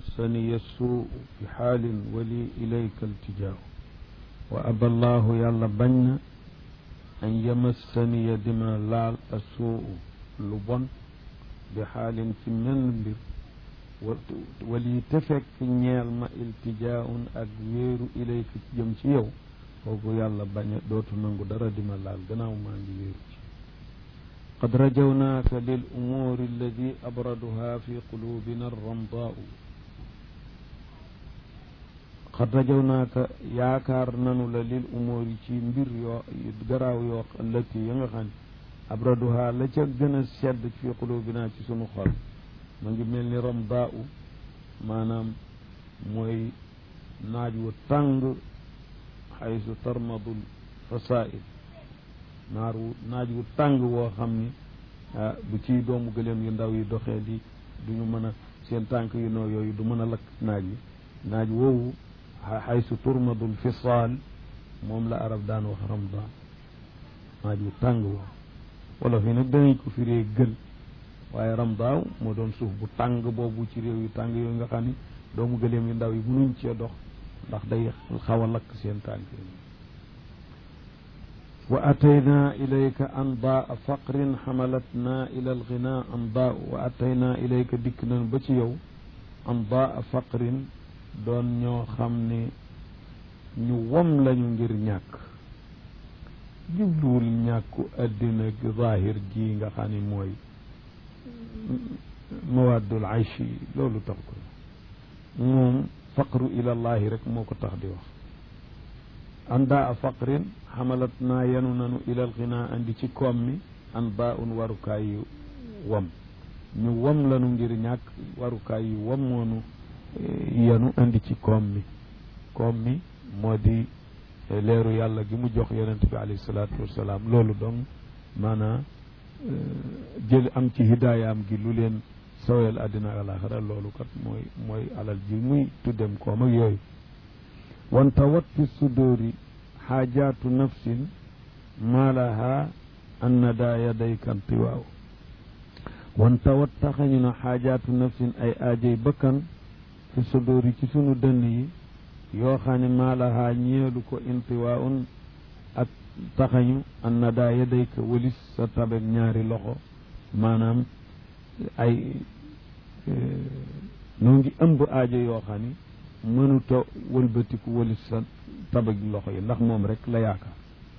yamassani suu fi xaalin wali ilayka iltijaaw wa aba allahu yàlla bañ na an yamassaniya dima laal a suu lu bon bi xaalin ci menn mbir wali te fekk ñeel ma iltijaaun ak wéeru ilayka ci jëm ci yow kooku yàlla bañ a dootu nangu dara dima laal gannaaw maa ngi wéeru ci qad rajawnaaka lil umuuri alladi abraduha fi qulubina arramdaau qad rajawnaaka yaakaar nanu la lil umuuri ci mbir yoo garaaw yoo allati ya nga xam ne abraduha la ca gën a sedd fi qulubina ci sunu xol ma ngi mel ni ramdaau maanaam mooy naaj wu tàng xaysu tarmadul fasail naar wu naaj wu tàng woo xam ni ah bu ci doomu gëléem yu ndaw yi doxee di duñu mën a seen tànk yu noo yooyu du mën a lakk naaj wi naaj woowu xaysu turmadul fisaal moom la arab daan wax ramdaan naaj wu tàng woo wala fi nag danañ ko firee gël waaye ramdaaw moo doon suuf bu tàng boobu ci réew yu tàng yooyu nga xam ni doomu gëléem yu ndaw yi mënuñ cee dox ndax day xaw a lakk seen tànk yi wa ataynaa ilayka andaa faqrin xamalatnaa ila alginaa andaa wa ataynaa ilayka dikk nañ ba ci yow andaa faqrin doon ñoo xam ne ñu wom lañu ngir ñàkk jubluwul ñàkku addina zahir ji nga xam ne mooy mawaddul ayshi loolu tax ko moom faqru ilallahi rek moo ko tax di wax anda a faqrin xamalat naa yenu nanu ilal xinaa andi ci koom mi an ba un warukaay yu wam ñu wam lanu ngir ñàkk warukaay yu wam moonu yenu andi ci koom mi koom mi moo di leeru yàlla gi mu jox yonent bi alayhi salaatu wassalaam loolu donc maanaam jël am ci hidaayaam gi lu leen sawel àddina ak alaxira loolu kat mooy mooy alal ji muy tuddem koom ak yooyu wanta wat fi sudóori xaajaatu nafsin maa laha an nada yadayka ntiwaaw wanta wat taxañu na xaajaatu nafsin ay aajay bakkan fi sudóori ci sunu dënn yi yoo xam ne maa laha ñeelu ko intiwaaun ak taxañu an nada yadayka walis sa tabeg ñaari loxo maanaam ay noo ngi ëmb aajo yoo xam ni mënuta wëlbatiku walis sa tabeg loxo yi ndax moom rek la yaakaar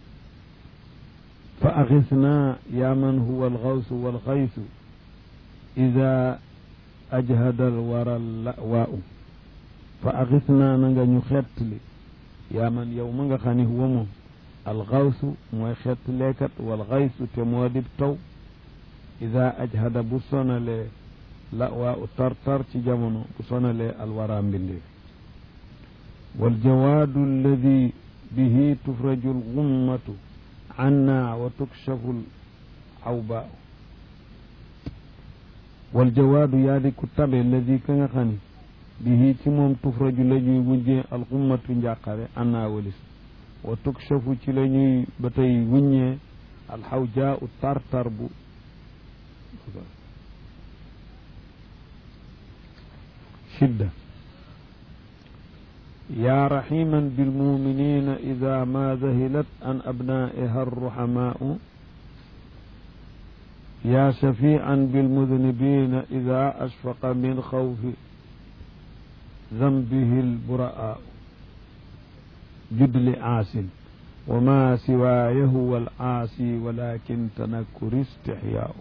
fa axisna yaa man huwa alxawsu walxaysu ida ajhada alwara lawaau fa axisna na nga ñu xettli yaa man yow ma nga xam ni huwa moom alxawsu mooy xettleekat walxaysu te moo dib taw ida ajhada bu sonalee la waa u tartar ci jamono bu sonalee alwara mbindeef waljawaadu alladi bihi tufraju algummatu anna wa tukshafu alawbaa waljawaadu yaa di ku tabe alladi ka nga xam ni bihi ci moom tufraju la ñuy wujjee algummatu njàqare anna walis wa tukshafu ci la ñuy ba tey wuññee alxawjaa u tartar bu شدة يا رحيما بالمؤمنين إذا ما ذهلت عن أبنائها الرحماء يا شفيعا بالمذنبين إذا أشفق من خوف ذنبه البراء جد لعاس وما سواي هو العاصي ولكن تنكر استحياء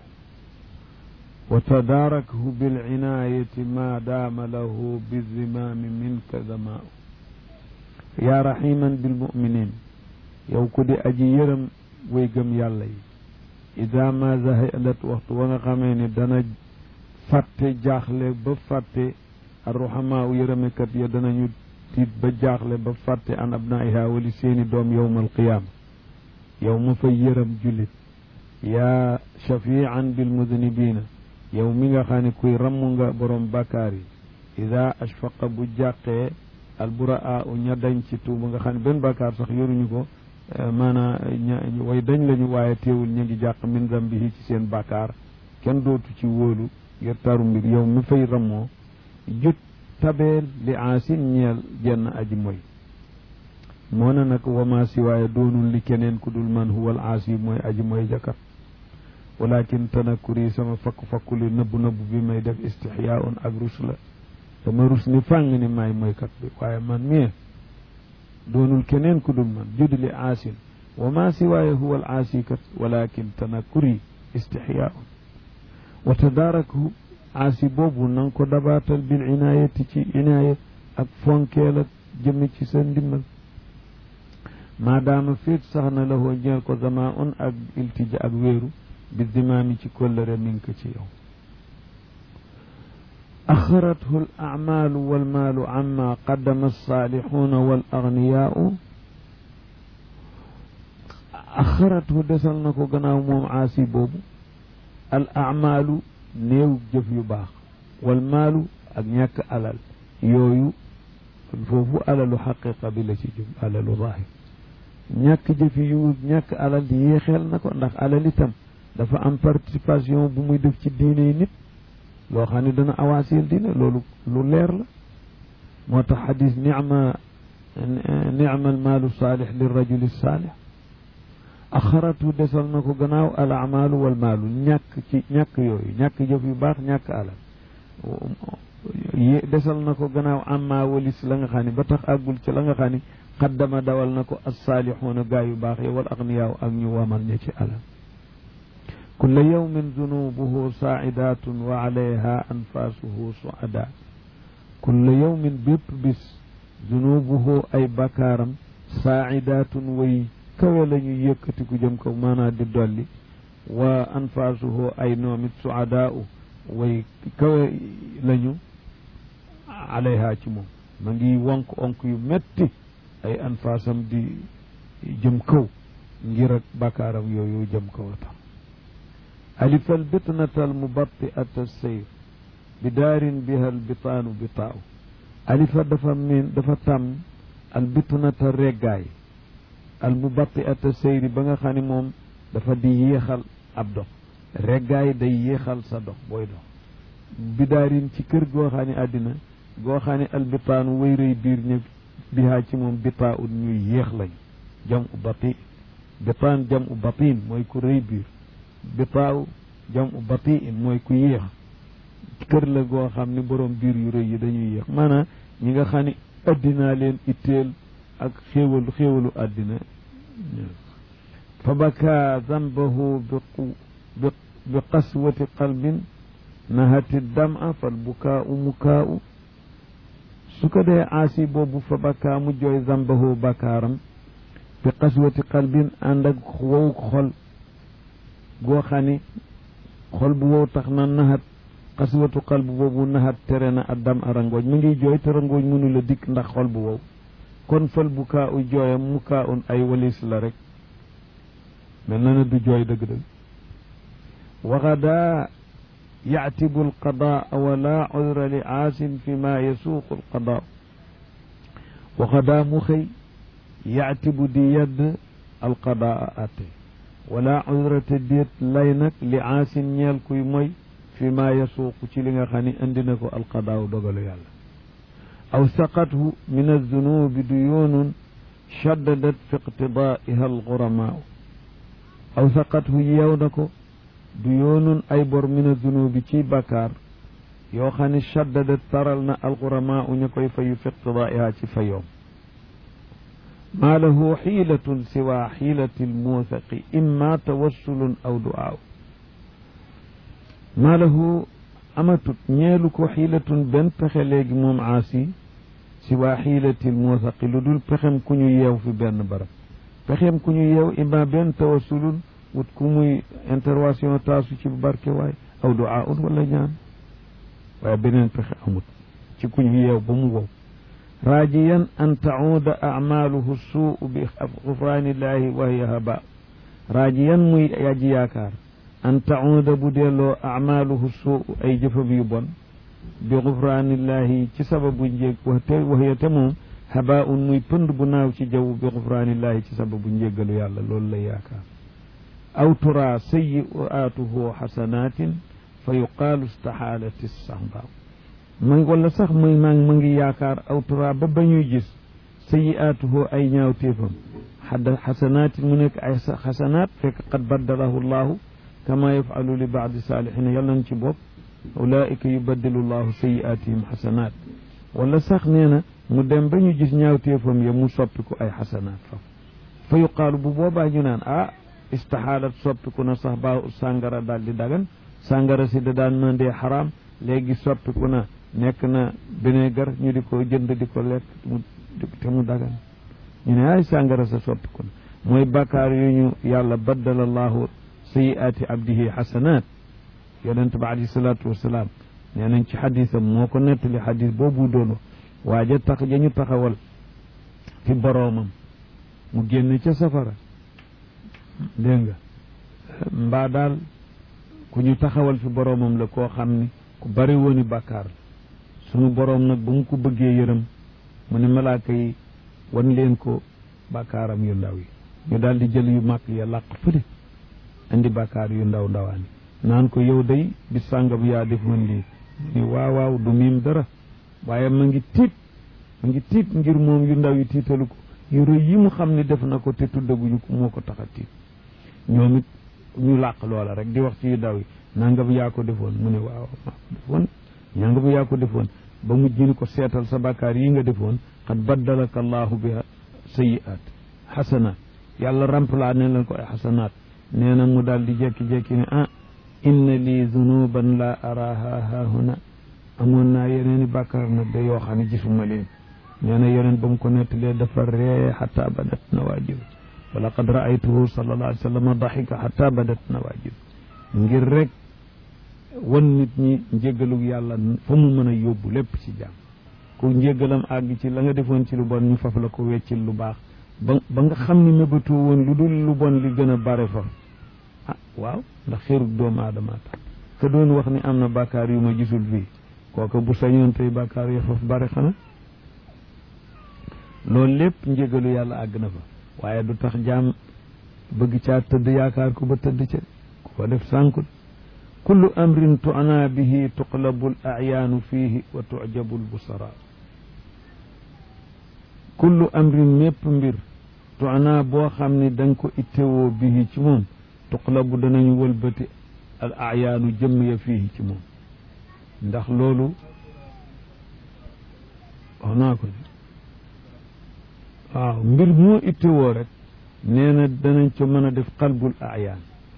وتداركه بالعناية ما دام له بالزمام منك ذماء يا رحيما بالمؤمنين yow ku di aji yërëm way gëm yàlla yi ida ma zahalat waxtu wa nga xamee ni dana fàtte jaaxle ba fàtte arruhamaa u yërëmekat ya danañu tiit ba jaaxle ba fàtte an abnaiha wali seeni doom yowma alqiyaama yow ma fay yërëm jullit yaa shafian bilmudnibina yow mi nga xam ne kuy ramm nga borom bàkkaar yi ida ashfaqa bu jàqee alburaa u ña dañ ci tuuba nga xam ne benn bàkkaar sax yoruñu ko maanaa ña way dañ lañu waaye teewul ñu ngi jàq min zambihi ci seen bàkkaar kenn dootu ci wóolu ngir taru mbir yow mi fay rammoo jut tabeel li aasin ñeel jenn aji moy moo na nag wama siwaaya doonul li keneen ku dul man huwal aasi mooy aji moy jakat walakin tanakuri sama fakku-fakku li nëbbu nëbbu bi may def istixyaa un ak rus la dama rus ni fàng ni maay moykat bi waaye man mii doonul keneen ku dul man judd li aasin wama siwaaya huwal aasi kat walakin tanakuri istixyaa un wa tadaarakhu aasi boobu na nga ko dabaatal bil inaayati ci inaaya ak fonkeel ak jëme ci sa ndimbal maadaama féet sax na la hoo ñeel ko zama un ak iltija ak wéeru bi dimaami ci kóllëre mi ngi ko ci yow axarathu al acmaalu walmaalu amma qaddama alsaalixuuna wal agniyaau axarathu desal na ko gannaaw moom aasi boobu al acmaalu néew jëf yu baax wal maalu ak ñàkk alal yooyu foofu alalu xaqiqa bi la ci jub alalu zaahir ñàkk jëf yu ñàkk alal di yéexeel na ko ndax alal itam dafa am participation bu muy def ci diine yi nit loo xam ne dana awaaseel diine loolu lu leer la moo tax xadis nicma nicma al maalu saalix li rajuli saalix axaratu desal na ko gannaaw al amaalu wal maalu ñàkk ci ñàkk yooyu ñàkk jëf yu baax ñàkk alal desal na ko gannaaw amma walis la nga xam ne ba tax àggul ci la nga xam ne xaddama dawal na ko assaalixuuna gaa yu baax yi wal agniyaaw ak ñu wamal ña ci alal kulla yawmin zunubuhu saa'idatun wa alayha anfaasuhu suada kulla yawmin bépp bis zunubuhu ay bakaaram saa'idatun way kawe la ñuy yëkkati ku jëm kaw maanaa di dolli wa anfaasuhu ay noomit suadaa u way kawe lañu alayha ci moom ma ngi wonk onk yu metti ay anfaasam di jëm kaw ngir ak bakaaram yooyu jëm kaw a tax alifa albitnata almubatiata sayr bi daarin biha albitaanu bitaaw alifa dafa miin dafa tàmm albitnata reggaay almubatiata sayri ba nga xam ne moom dafa di yéexal ab dox reggaay day yéexal sa dox booy dox bi daarin ci kër goo xam ne àddina goo xam ne albitaanu way rëy biir ñëpp bihaa ci moom bitaa ut ñuy yéex lañ jam u bati bitaan jam u batin mooy ku rëy biir bitaaw jam u batiin mooy ku yéex kër la goo xam ne borom biir yu rëy yi dañuy yéex maanaam ñi nga xam ne addinaa leen itteel ak xéewalu xéewalu addina fa baka zambahu bi bi qaswati qalbin nahati dama fal bukaau mukaau su ko dee aasi boobu fa baka mu jooy zambahu bakaaram bi qaswati qalbin ànd ak wow xol goo xam ni xol bu wow tax na naxat xaswatu xal bu boobu naxat tere na addam a rangooñ mu ngi jooy te rangooñ mënu la dikk ndax xol bu wow kon fal bu kaa u jooyam mu kaa un ay walis la rek mel na ne du jooy dëgg-dëgg waxadaa yactibu alqadaa wala cudra li aasin fi ma yasuuqu alqadaa waxadaa mu xëy yactibu di yedd alqadaa atte wala udrate déet lay nag li aasin ñeel kuy moy fi ma yasuuqu ci li nga xam ne indi na ko alqadaaw dogalu yàlla aw saqathu min alzunubi duyuunun shaddadat fi iqtidaaiha alguramaau aw saqathu yeew na ko duyuunun ay bor min alzunubi ci bakkaar yoo xam ne shaddadat taral na alguramaau ña koy fayu fi iqtidaaiha ci fayoom ما له حيلة سوى حيلة الموثق إما توسل أو دعاء ما له أمتت نيلك حيلة بن بخليج موم عاسي سوى حيلة الموثق لدول بخم كنو يو في بن برب بخم كنو يو إما بن توسل وتكمي انترواسيون تاسو ci barke waay aw du'a wala ñaan waaye beneen pexe amut ci kuñu yeew ba mu wow راجيا أن تعود أعماله السوء بغفران الله وهي هباء راجيا مي يجي ياكار أن تعود بدلو أعماله السوء أي جفب يبون بغفران الله تسبب نجيك وهي تموم هباء مي بند بناو جو بغفران الله تسبب نجيك يالا لولا ياكار أو ترى سيئاته حسنات فيقال استحالت الصحباء ma wala sax muy maa ma ngi yaakaar aw tura ba ba ñuy gis sayiaatuhu ay ñaawteefam xadda xasanaat mu nekk ay xasanaat fekk qad baddalahu llahu kama yafalu li baadi saalihina yàlla nañ ci bopp ulaika yubaddilu llahu sayiaatihim xasanaat wala sax nee na mu dem ba ñu gis ñaawteefam ya mu soppiku ay xasanaat fa fa yuqaalu bu boobaa ñu naan ah istaxaalat soppiku na sax ba sàngara daal di dagan sàngara si da daan mandee xaraam léegi soppiku na nekk na vinaigre ñu di ko jënd di ko lekk mu te mu dagan ñu ne ay sàngara sa soppiku na mooy bakkaar yu ñu yàlla baddala allahu sayiaati abdihi xasanaat yonent ba alayhi salaatu wasalaam nee nañ ci xadisam moo ko nettali xadis boobu doon waaja tax ja ñu taxawal fi boroomam mu génn ca safara dégg nga mbaa daal ku ñu taxawal fi boroomam la koo xam ni ku bari wooni bàkkaar la sunu boroom nag ba mu ko bëggee yërëm mu ne malaaka yi wan leen ko bàkkaaram yu ndaw yi ñu daal di jël yu mag ya làq fële indi bàkkaar yu ndaw ndawaani naan ko yow day bis sàngam yaa def man lii ni waaw waaw du miim dara waaye ma ngi tiit ma ngi tiit ngir moom yu ndaw yi tiitalu ko yu rëy yi mu xam ne def na ko te tuddaguñu ko moo ko tax a tiit ñoom it ñu làq loola rek di wax ci yu ndaw yi nangam yaa ko defoon mu ne waaw maa ko defoon nangam yaa ko defoon ba mujj ni ko seetal sa bàkkaar yi nga defoon xad baddalaka allahu biha sayiat xasanaat yàlla remplacé ne leen ko ay xasanaat nee na mu daal di jekki-jekki ne ah inna lii zunuban la araha hahuna amoon naa yeneeni bàkkaar nag da yoo xam ne gisuma leen nee na yeneen ba mu ko nettalee dafa ree xata badat nawajib wa laqad raaytuhu sallallahu alayhi wa sallam daxika xata badat nawajib ngir rek wan nit ñi njéggalug yàlla fa mu mën a yóbbu lépp ci jàmm ku njéggalam àgg ci la nga defoon ci lu bon ñu faf la ko weccil lu baax ba ba nga xam ni mébatu woon lu dul lu bon li gën a bare fa ah waaw ndax xeerug doomu aadama tax te doon wax ni am na bàkkaar yu ma gisul fii kooka bu sañoon tey bàkkaar ya faf bare xana loolu lépp njégalu yàlla àgg na fa waaye du tax jaam bëgg caa tëdd yaakaar ko ba tëdd ca ku ko def sànkul kullu amrin tu'na bihi tuqlabu l acyaanu fiihi wa tujabu l busara kullu amrin mépp mbir tu'na boo xam ne da nga ko ittewoo bihi ci moom tuqlabu danañu wëlbati al acyaanu jëmm ya fiihi ci moom ndax loolu wax naa ko waaw mbir moo ittewoo rek nee na danañ ca mën a def qalbul ayaan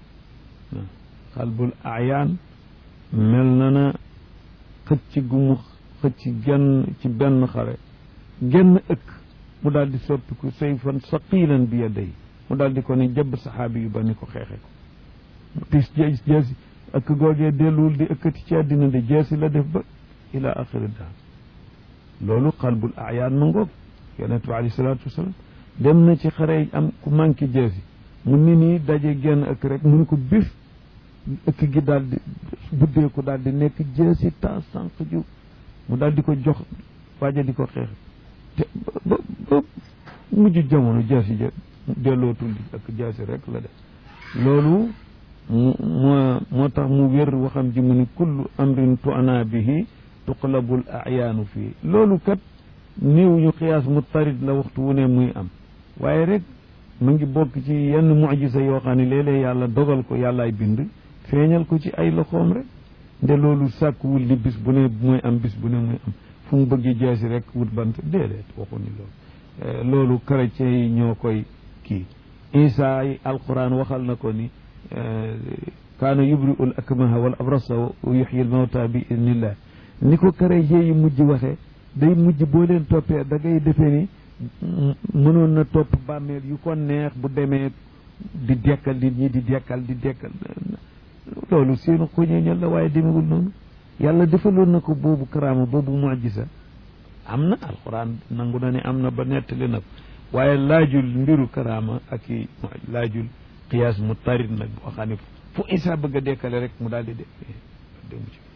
qalbul ayaan mel na na xëcc gu mu xëcc genn ci benn xare genn ëkk mu daal di soppiku sayfan saqilan bi yaday mu daal di ko ne jëbb saxaabi yu ba ni ko xeexe ko tis jees jeesi ëkk googee delluwul di ëkkati ci àddina de jeesi la def ba ila axiri daal loolu qalbul ayaan ma ngoog yonent bi alayhi salaatu wasalaam dem na ci xare am ku manqué jeesi mu ni nii daje genn ëkk rek mu ni ko bif ëkk gi daal di buddeeku daal di nekk jeesi ta sànq ju mu daal di ko jox waaja di ko xeex te ba ba mujj jamono jeesi ja dellootul di ëkk jeesi rek la def loolu moo moo tax mu wér waxam ji mu ni kullu amrin tu'na bihi tuqlabul ayaanu fii loolu kat néew ñu xiyaas mu tarit la waxtu wu ne muy am waaye rek mu ngi bokk ci yenn mujisa yoo xam ne léeg-léeg yàlla dogal ko yàllaay bind feeñal ko ci ay loxoom rek nde loolu sàkkuwul li bis bu ne mooy am bis bu ne muy am fu mu bëgg jeesi rek wut bant déedéet waxu ni loolu loolu chrétien yi ñoo koy kii isa yi alquran waxal na ko ni kaana yubri'u al akmaha wal abrasa wa yuxyi al mawta bi idnillah ni ko chrétien yi mujj waxee day mujj boo leen toppee da ngay defee ni mënoon na topp bàmmeel yu ko neex bu demee di dekkal nit ñi di dekkal di dekkal loolu seenu xuñeñal la waaye demewul noonu yàlla defaloon na ko boobu karaama boobu mujisa am na alxuraan nangu na ne am na ba nettali na ko waaye laajul mbiru karaama ak i laajul qiyaas mu tarit nag boo xam ne fu isa bëgg a dekkale rek mu daal di de demu ci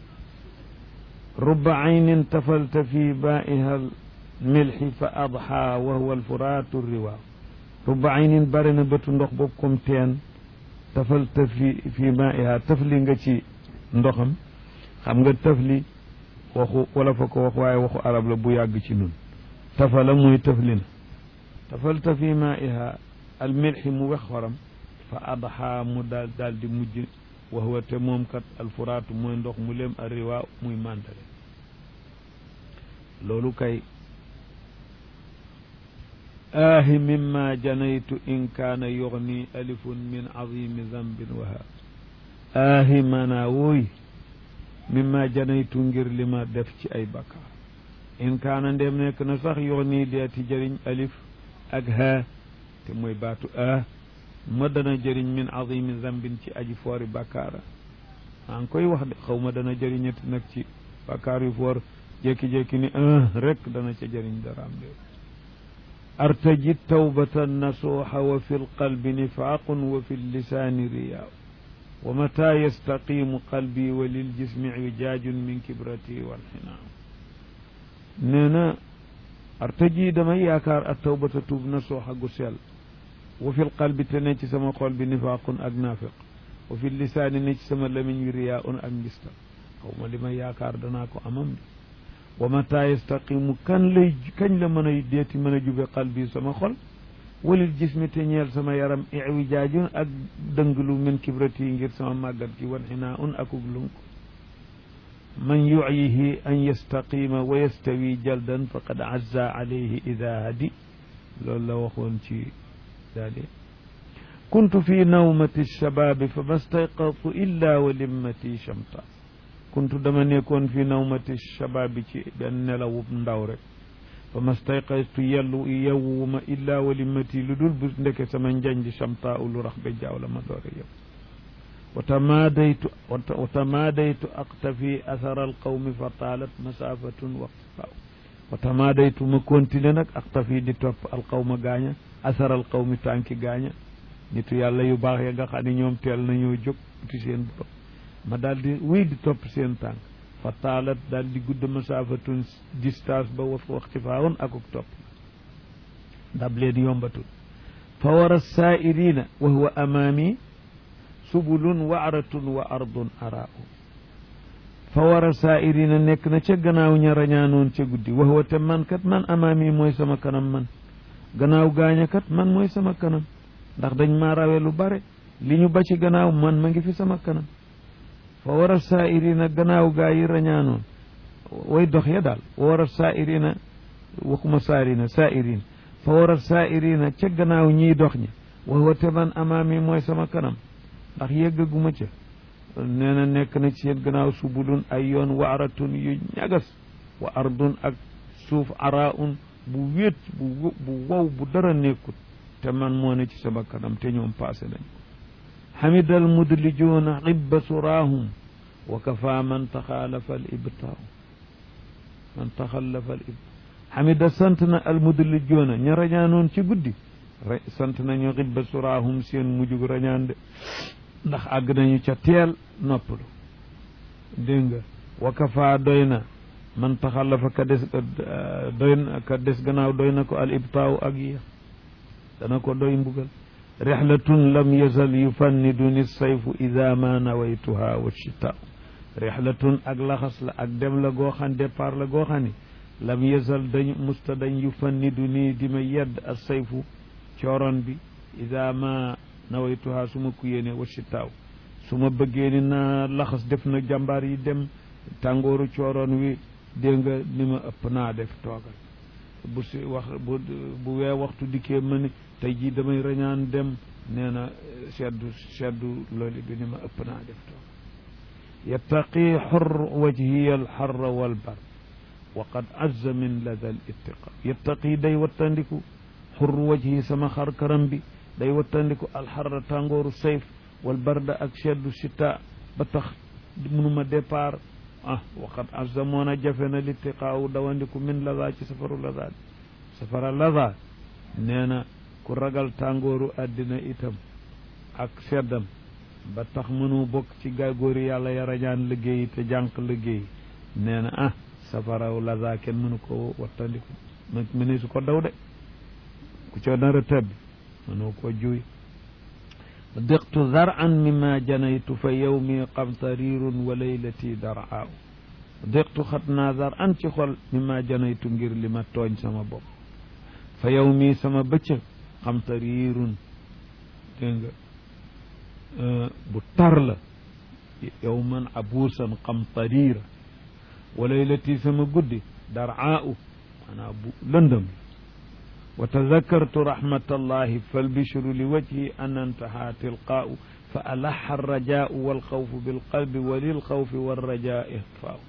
rubba aynin tafalta fi baa'iha milxi fa adxa wa huwa alfuraatu riwaaw rubba aynin bari na bëtu ndox boobu comme teen tafalta fi fi maa'iha tafli nga ci ndoxam xam nga tafli waxu wala fa ko wax waaye waxu arab la bu yàgg ci nun tafala muy tëfli na tafalta fi maiha al milxi mu wex xoram fa adxa mu daal daal di mujj wa huwa te moom kat alfuraatu mooy ndox mu lem a riwaa muy màndale loolu kay aahi mimma janaytu in kaana yugni alifun min azimi zambin waha aahi maanaa wooy mimma janaytu ngir li ma def ci ay bakkaar in kaana ndem nekk na sax yugni deeti jëriñ alif ak haa te mooy baatu ah ma dana jëriñ min azimi zambin ci aji foori bakkaara maa ngi koy wax de xaw ma dana jëriñati nag ci bakkaar yu foor jékki-jékki ni un rek dana ca jëriñ daraam de artaji tawbatan nasuuxa wa fi lqalbi nifaaqun wa fi llisaani riyaaw wa mata yastaqimu qalbi wa liljismi wijaajun min kibrati walxinaaw nee na artaji damay yaakaar ak tawbata tuub nasuuxa gu sell wa fi lqalbi te ne ci sama xol bi nifaaqun ak naafiq wa fi lisaani ne ci sama lamiñ wi riyaaun ak ngistal xaw ma li may yaakaar danaa ko amam de wa mata yastaqimu kan lay kañ la mën a deeti mën a jube qalbi sama xol walil jismi te ñeel sama yaram iwijaajun ak dënglu min kibrati ngir sama màggat gi wan xinaa un akug lunk man yuyihi an yastaqima wa yastawi jaldan faqad azza alayhi ida hadi loolu la waxoon ci daade kuntu fi nawmati shababi fa ma stayqadtu illa wa limmati shamta kuntu dama nekkoon fi nawmati shababi ci benn nelawub ndaw rek fa ma stayqadtu yellu yewwuma illa wa limmati lu dul bu ndeke sama njanj shamta u lu rax ba jaaw la ma doore yow wa tamaadaytu wa tamaadaytu aqtafi athara alqawmi fa taalat masafatun waqtifaaw wa tamaadaytu ma continué nag aqtafi di topp alqawma gaaña athara alqawmi tànki gaaña nitu yàlla yu baax ya nga xam ne ñoom teel nañoo jóg ci seen borom ma daal di wéy di topp seen tànk fa taalat daal di gudd masaafatun distance ba wa waxtifaawoon akuk topp dab leen yombatul fa wara saairina wa huwa amaami subulun wa aratun wa ardun araau fa wara saairina nekk na ca gannaaw ña rañaanoon ca guddi wa huwa te man kat man amaami mooy sama kanam man gannaaw gaaña kat man mooy sama kanam ndax dañ maa rawe lu bare li ñu ba ci gannaaw man ma ngi fi sama kanam fa war a saairina gannaaw gaa yi rañaanoon way dox ya daal war a saairina waxuma saarina saairina fa war a saairina ca gannaaw ñiy dox ñi wa te man amaami mooy sama kanam ndax yëggaguma ca nee na nekk na ci seen gannaaw subulun ay yoon waaratun yu ñagas wa ardun ak suuf araun bu wéet bu bu wow bu dara nekkut te man moo ne ci sama kanam te ñoom passé nañ ko xamida almudlijuuna xibba suraahum wa kafa man taxaalafa al ibtaaw man taxallafa al ibtaaw xamida sant na almudlijuuna ña rañaanoon ci guddi sant nañu xibba suraahum seen mujjug rañaan de ndax àgg nañu ca teel noppalu dégg nga wa kafa doy na man taxallafa ka des doy na ka des gannaaw doy na ko al ibtaaw ak yéex dana ko doy mbugal rixlatun lam yazal yufanniduni sayfu ida ma nawaytuha wa chita rixlatun ak laxas la ak dem la goo xam départ la goo xam ni lam yazal dañ musta dañ yufanniduni di ma yedd ak sayfu cooroon bi ida ma nawaytuha su ma ku yéene wa chitaaw su ma bëggee ni naa laxas def na jàmbaar yi dem tàngooru cooroon wi dégg nga ni ma ëpp naa def toogal bu si wax bu bu wee waxtu dikkee ma ni tey jii damay rañaan dem nee na seddu seddu loolu bi ni ma ëpp naa def toog yattaqi xor wajhiya alxarra walbar wa qad azza min lada al ittiqa yattaqi day wattandiku xor wajhi sama xar karam bi day wattandiku alxarra tàngooru sayf walbarda ak seddu sita ba tax mënuma départ ah waqad azza moon a jafe na littiqaawu dawandiku min lada ci safaru lada safara lada nee na ku ragal tàngooru àddina itam ak seddam ba tax mënu bokk ci gàggoori yàlla ya rañaan liggéey te jànq liggéey nee na ah safaraw lada kenn mënu ko wattandiku mëne su ko daw de ku ca nar a tëbbi mënu ko juy diqtu zaran mima janaytu fa yawmi qamtarirun wa laylati daraaw déqtu xat naazar an ci xol mi ma janaytu ngir li ma tooñ sama bopp fa yow mii sama bëccëg xam tariirun dégg nga bu tar la yow man abuusan xam tariira wa laylati sama guddi daraau maanaam bu lëndëm wa tazakartu rahmatallahi falbishru li wajhi an antaha tilqaau fa alaxa alrajaau walxawfu bilqalbi wa lilxawfi walrajaa ixfaau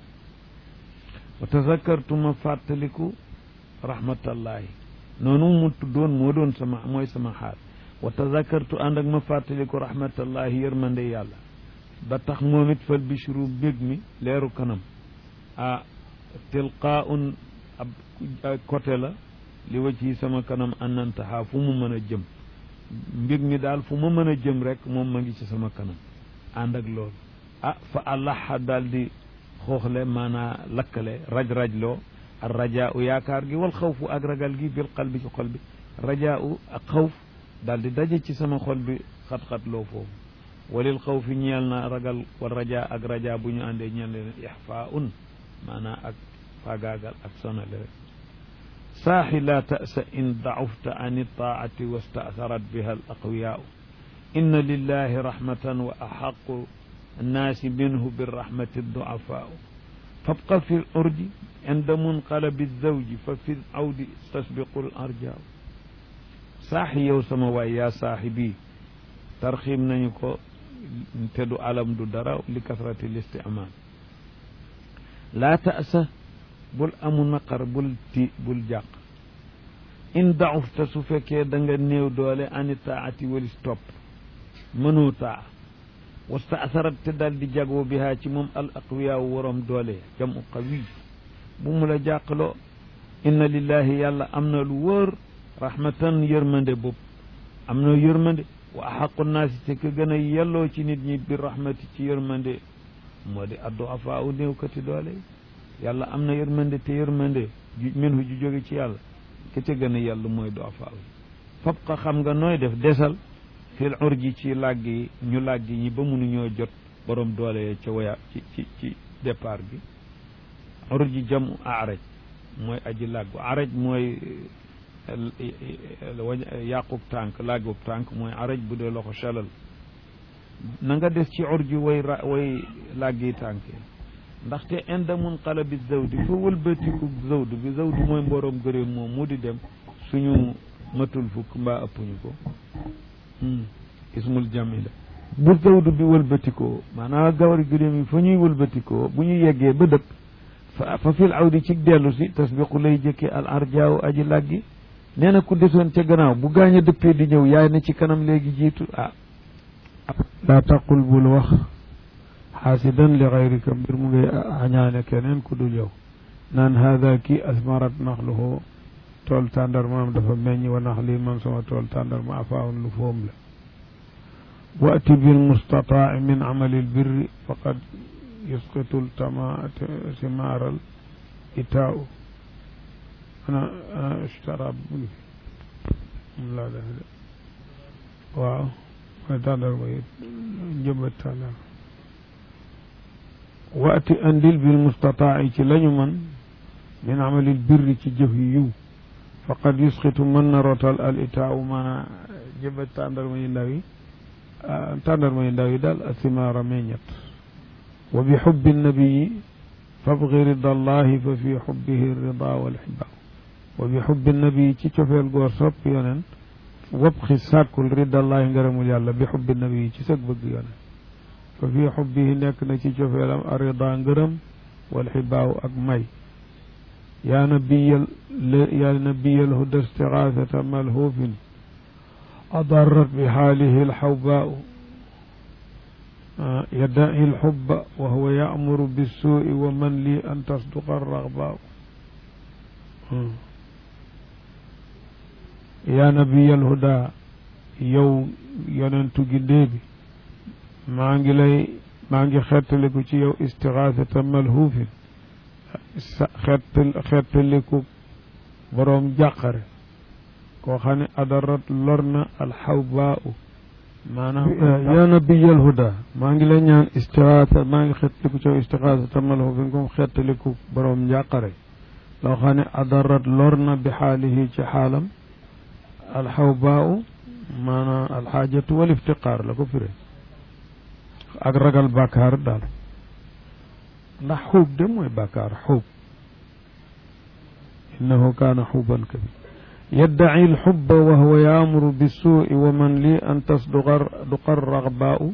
wa tazakartu ma fàttaliku rahmatallahi noonu mu tuddoon moo doon sama mooy sama xaal wa tazakartu ànd ak ma fàttaliku rahmatallahi yërmande yàlla ba tax moom it fal bishru bég mi leeru kanam ah tilqaaun ab côté la li wa ci sama kanam anantaha fu mu mën a jëm mbég mi daal fu ma mën a jëm rek moom ma ngi ci sama kanam ànd ak loolu ah fa allaha daal di xooxle maanaa lakkale raj-rajloo ar rajaa u yaakaar gi wal xawfu ak ragal gi bil qalbi ci xol bi rajaa u ak xawf daal di daje ci sama xol bi xat-xat loo foofu walil xawfi ñeel na ragal wal rajaa ak rajaa bu ñu àndee ñeel leen ixfaa un maanaa ak faagaagal ak sonale rek saaxi laa tasa in dacufta an iltaacati wastaasarat biha al aqwiyaau inna lillahi rahmatan wa axaqu annaasi minhu birrahmati ducafaau fabqa fi lurji inda munqalabi zawji fa fi lawdi tasbiqu l arjaaw saaxi yow sama waay yaa saaxi bii tarxiim nañu ko te du alam du dara li kasrati listimaal laa tasa bul amu naqar bul ti bul jàq in daufta su fekkee da nga néew doole ani taati walis topp mënoo taa wasta asarat te daal di jagoo bihaa ci moom al aqwiyaawu waroom doole jamu qawiy bu mu la jàqloo inna lillahi yàlla am na lu wóor rahmatan yërmande bopp am na yërmande wa axaqu naasi te ka gën a yelloo ci nit ñi bi rahmati ci yërmande moo di addu afaa u néew kati doole yàlla am na yërmande te yërmande ju minhu ju jóge ci yàlla ke ca gën a yàlla mooy do afaa u fab ko xam nga nooy def desal fil urji ci làgg yi ñu làgg ñi ba mënuñoo jot borom doole ca waya ci ci ci départ bi urji jamu araj mooy aji làggu araj mooy yàqub tànk làggub tànk mooy araj bu dee loxo chalal na nga des ci urji way ra way làggi tànk ndaxte inda munqalabi zawdi fa wëlbatiku zawdu bi zawdu mooy mboroom gëréem moom mu di dem suñu matul fukk mbaa ëppuñu ko ismul jamila bu zawdu bi wëlbatikoo maanaam gawari gëléem yi fa ñuy wëlbatikoo bu ñu yeggee ba dëpp fa fa fil awdi ci dellu si tasbiqu lay jëkke al arjaaw aji làggi nee na ku desoon ca gannaaw bu gaañ a dëppee di ñëw yaay na ci kanam léegi jiitu ah laa taqul bul wax xaasidan li xayrika mbir mu ngay añaane keneen ku dul yow naan haada kii asmarat naxluhu tool tàndarmaam dafa meññ wa nax lii man sama tool tàndarma afaawun lu foom la waati bil mustataa min amali lbirri faqad yusqitu ltama simaaral itaau ana ana ishtara bu ngi fi moom laa def de waaw mooy tàndarma yi njëmbat tàndarma waati andil bil mustataa ci lañu man min amalil birri ci jëf yu yiw faqad yusqitu mën na rotal al itaawu maana jëmbat tàndarma yu ndaw yi tàndarma yu ndaw yi daal asimaara meññet wa bi xubbi nabiyi fabgi rida allahi fa fi xubbihi rida walxibaa wa bi xubbi nabiyi ci cofeel goor sopp yonen wabxi sàkkul rida allahi ngërëmul yàlla bi xubbi nabiyi ci sag bëgg yonen fa fi xubbihi nekk na ci cofeelam arida ngërëm walxibaaw ak may yaa nabiyal yaa nabiyal huda istigaasata malhuufin adarrat bi xaalihi alxawbaau yaddaci alxubba wa huwa yaamuru bissuui wa man lii an tasduqa alraxbaau yaa nabiyal huda yow yonentu gindee bi maa ngi lay maa ngi xettaliku ci yow istigaasata malhuufin sa xett xettaliku boroom jàqare koo xam ne adarat lor na alxawbaa u maanaam yaa nabiyal huda maa ngi lay ñaan istixaasa maa ngi xettaliku coow istixaasa tamalhu bi nga xettaliku borom njàqare loo xam ne adarat lor na bi xaalihi ci xaalam alxawbaau maanaam alxaajatu wal iftiqaar la ko firee ak ragal bàkkaar daal ndax xuub de mooy bàkkaar xuub innahu kaana xuuban kabir yaddaci alxubba wa huwa yaamuru bissuui wa man lii an tasduqa raxbaau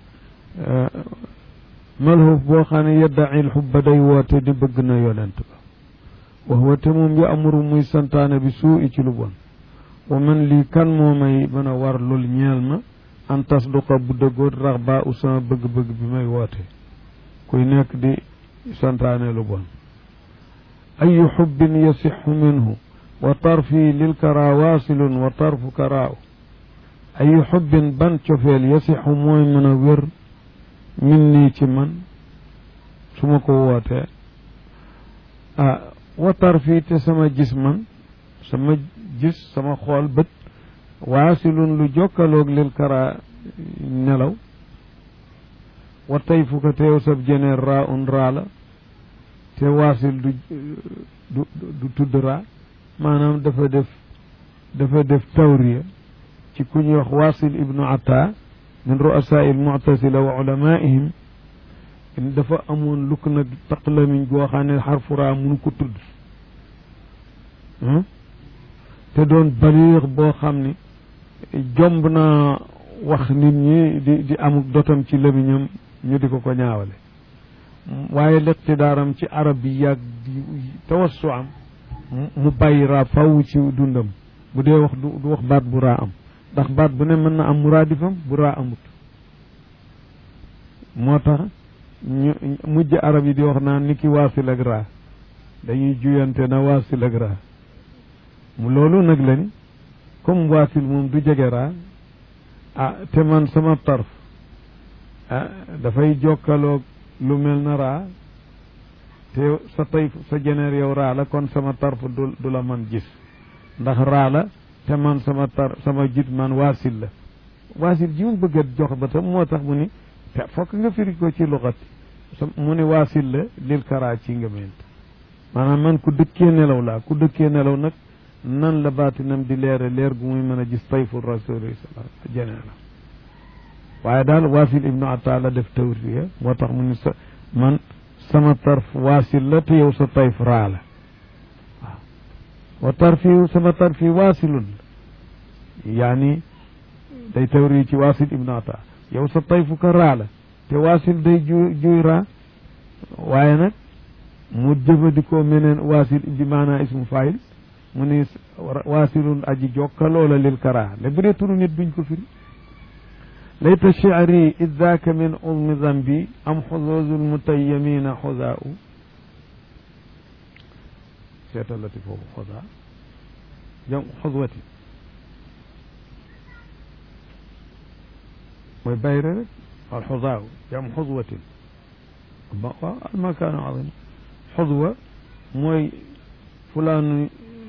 malhuuf boo xam ne yaddaci alxubba day woote di bëgg na yonent ba wa huwa te moom yaamuru muy santaane bi suui ci lu bon wa man lii kan moo may mën a war lul ñeel ma an tasduqa bu dëggoot raxbaau sama bëgg-bëgg bi may woote kuy nekk di santaane lu bon ayu xubbin yasixu minhu wa tarfi lil kara waasilun wa tarfu karaaw ayu xubbin ban cofeel yasixu mooy mën a wér min nii ci man su ma ko wootee ah wa tarfi te sama gis man sama gis sama xool bët waasilun lu jokkaloog lil kara nelaw wa tey fu ko teew sab jeneer raa un raa la te waasil du du du tudd raa maanaam dafa def dafa def tawriya ci ku ñuy wax waasil ibnu ata min ru'asaa il mu'tasila wa ulamaihim dafa amoon lukk nag taqlamiñ goo xam ne xarfu raa mënu ko tudd te doon baliix boo xam ne jomb na wax nit ñi di di amuk dotam ci lëmiñam ñu di ko ko ñaawale waaye liqtidaaram ci arab bi yàgg tawassu am mu bàyyi raa faw ci dundam bu dee wax du wax baat bu raa am ndax baat bu ne mën na am muraadifam bu raa amut moo tax ñu mujj arab yi di wax naan ni ki waasil ak raa dañuy juyante na waasil ak raa mu loolu nag la ni comme waasil moom du jege raa ah te man sama tarf ah dafay jokkaloog lu mel na raa te sa tey sa jeneer yow raa la kon sama tarf du du la man gis ndax raa la te man sama tar sama jit man waasil la waasil ji mu bëgg a jox ba tam moo tax mu ni te fokk nga firi ko ci luxat mu ni waasil la lil karaa ci nga ment maanaam man ku dëkkee nelaw laa ku dëkkee nelaw nag nan la baatinam di leere leer gu muy mën a gis tayfu rasuli sala jenee la waaye daal waasil ibnu atta la def tawriya moo tax mu ni sa man sama tarf waasil la te yow sa tayf raa la waaw wa tarfi sama tarfi waasilun yaani day tawri ci waasil ibnu atta yow sa tayfu ka raa la te waasil day ju juy raa waaye nag mu jëfandikoo meneen waasil bi maanaa ismu faayil mu ni waasilun aji jokkaloo la lil karaa le bu dee turu nit duñ ko firi layta shi'ri id daaka min uzmi zambi am xuzuuzul mutayyamina xuzaau seetalati foofu xuza jam xuzwati mooy bayre rek al xuzaau jam xuzwatin waaw almakaanu azim xuzwa mooy fulaanu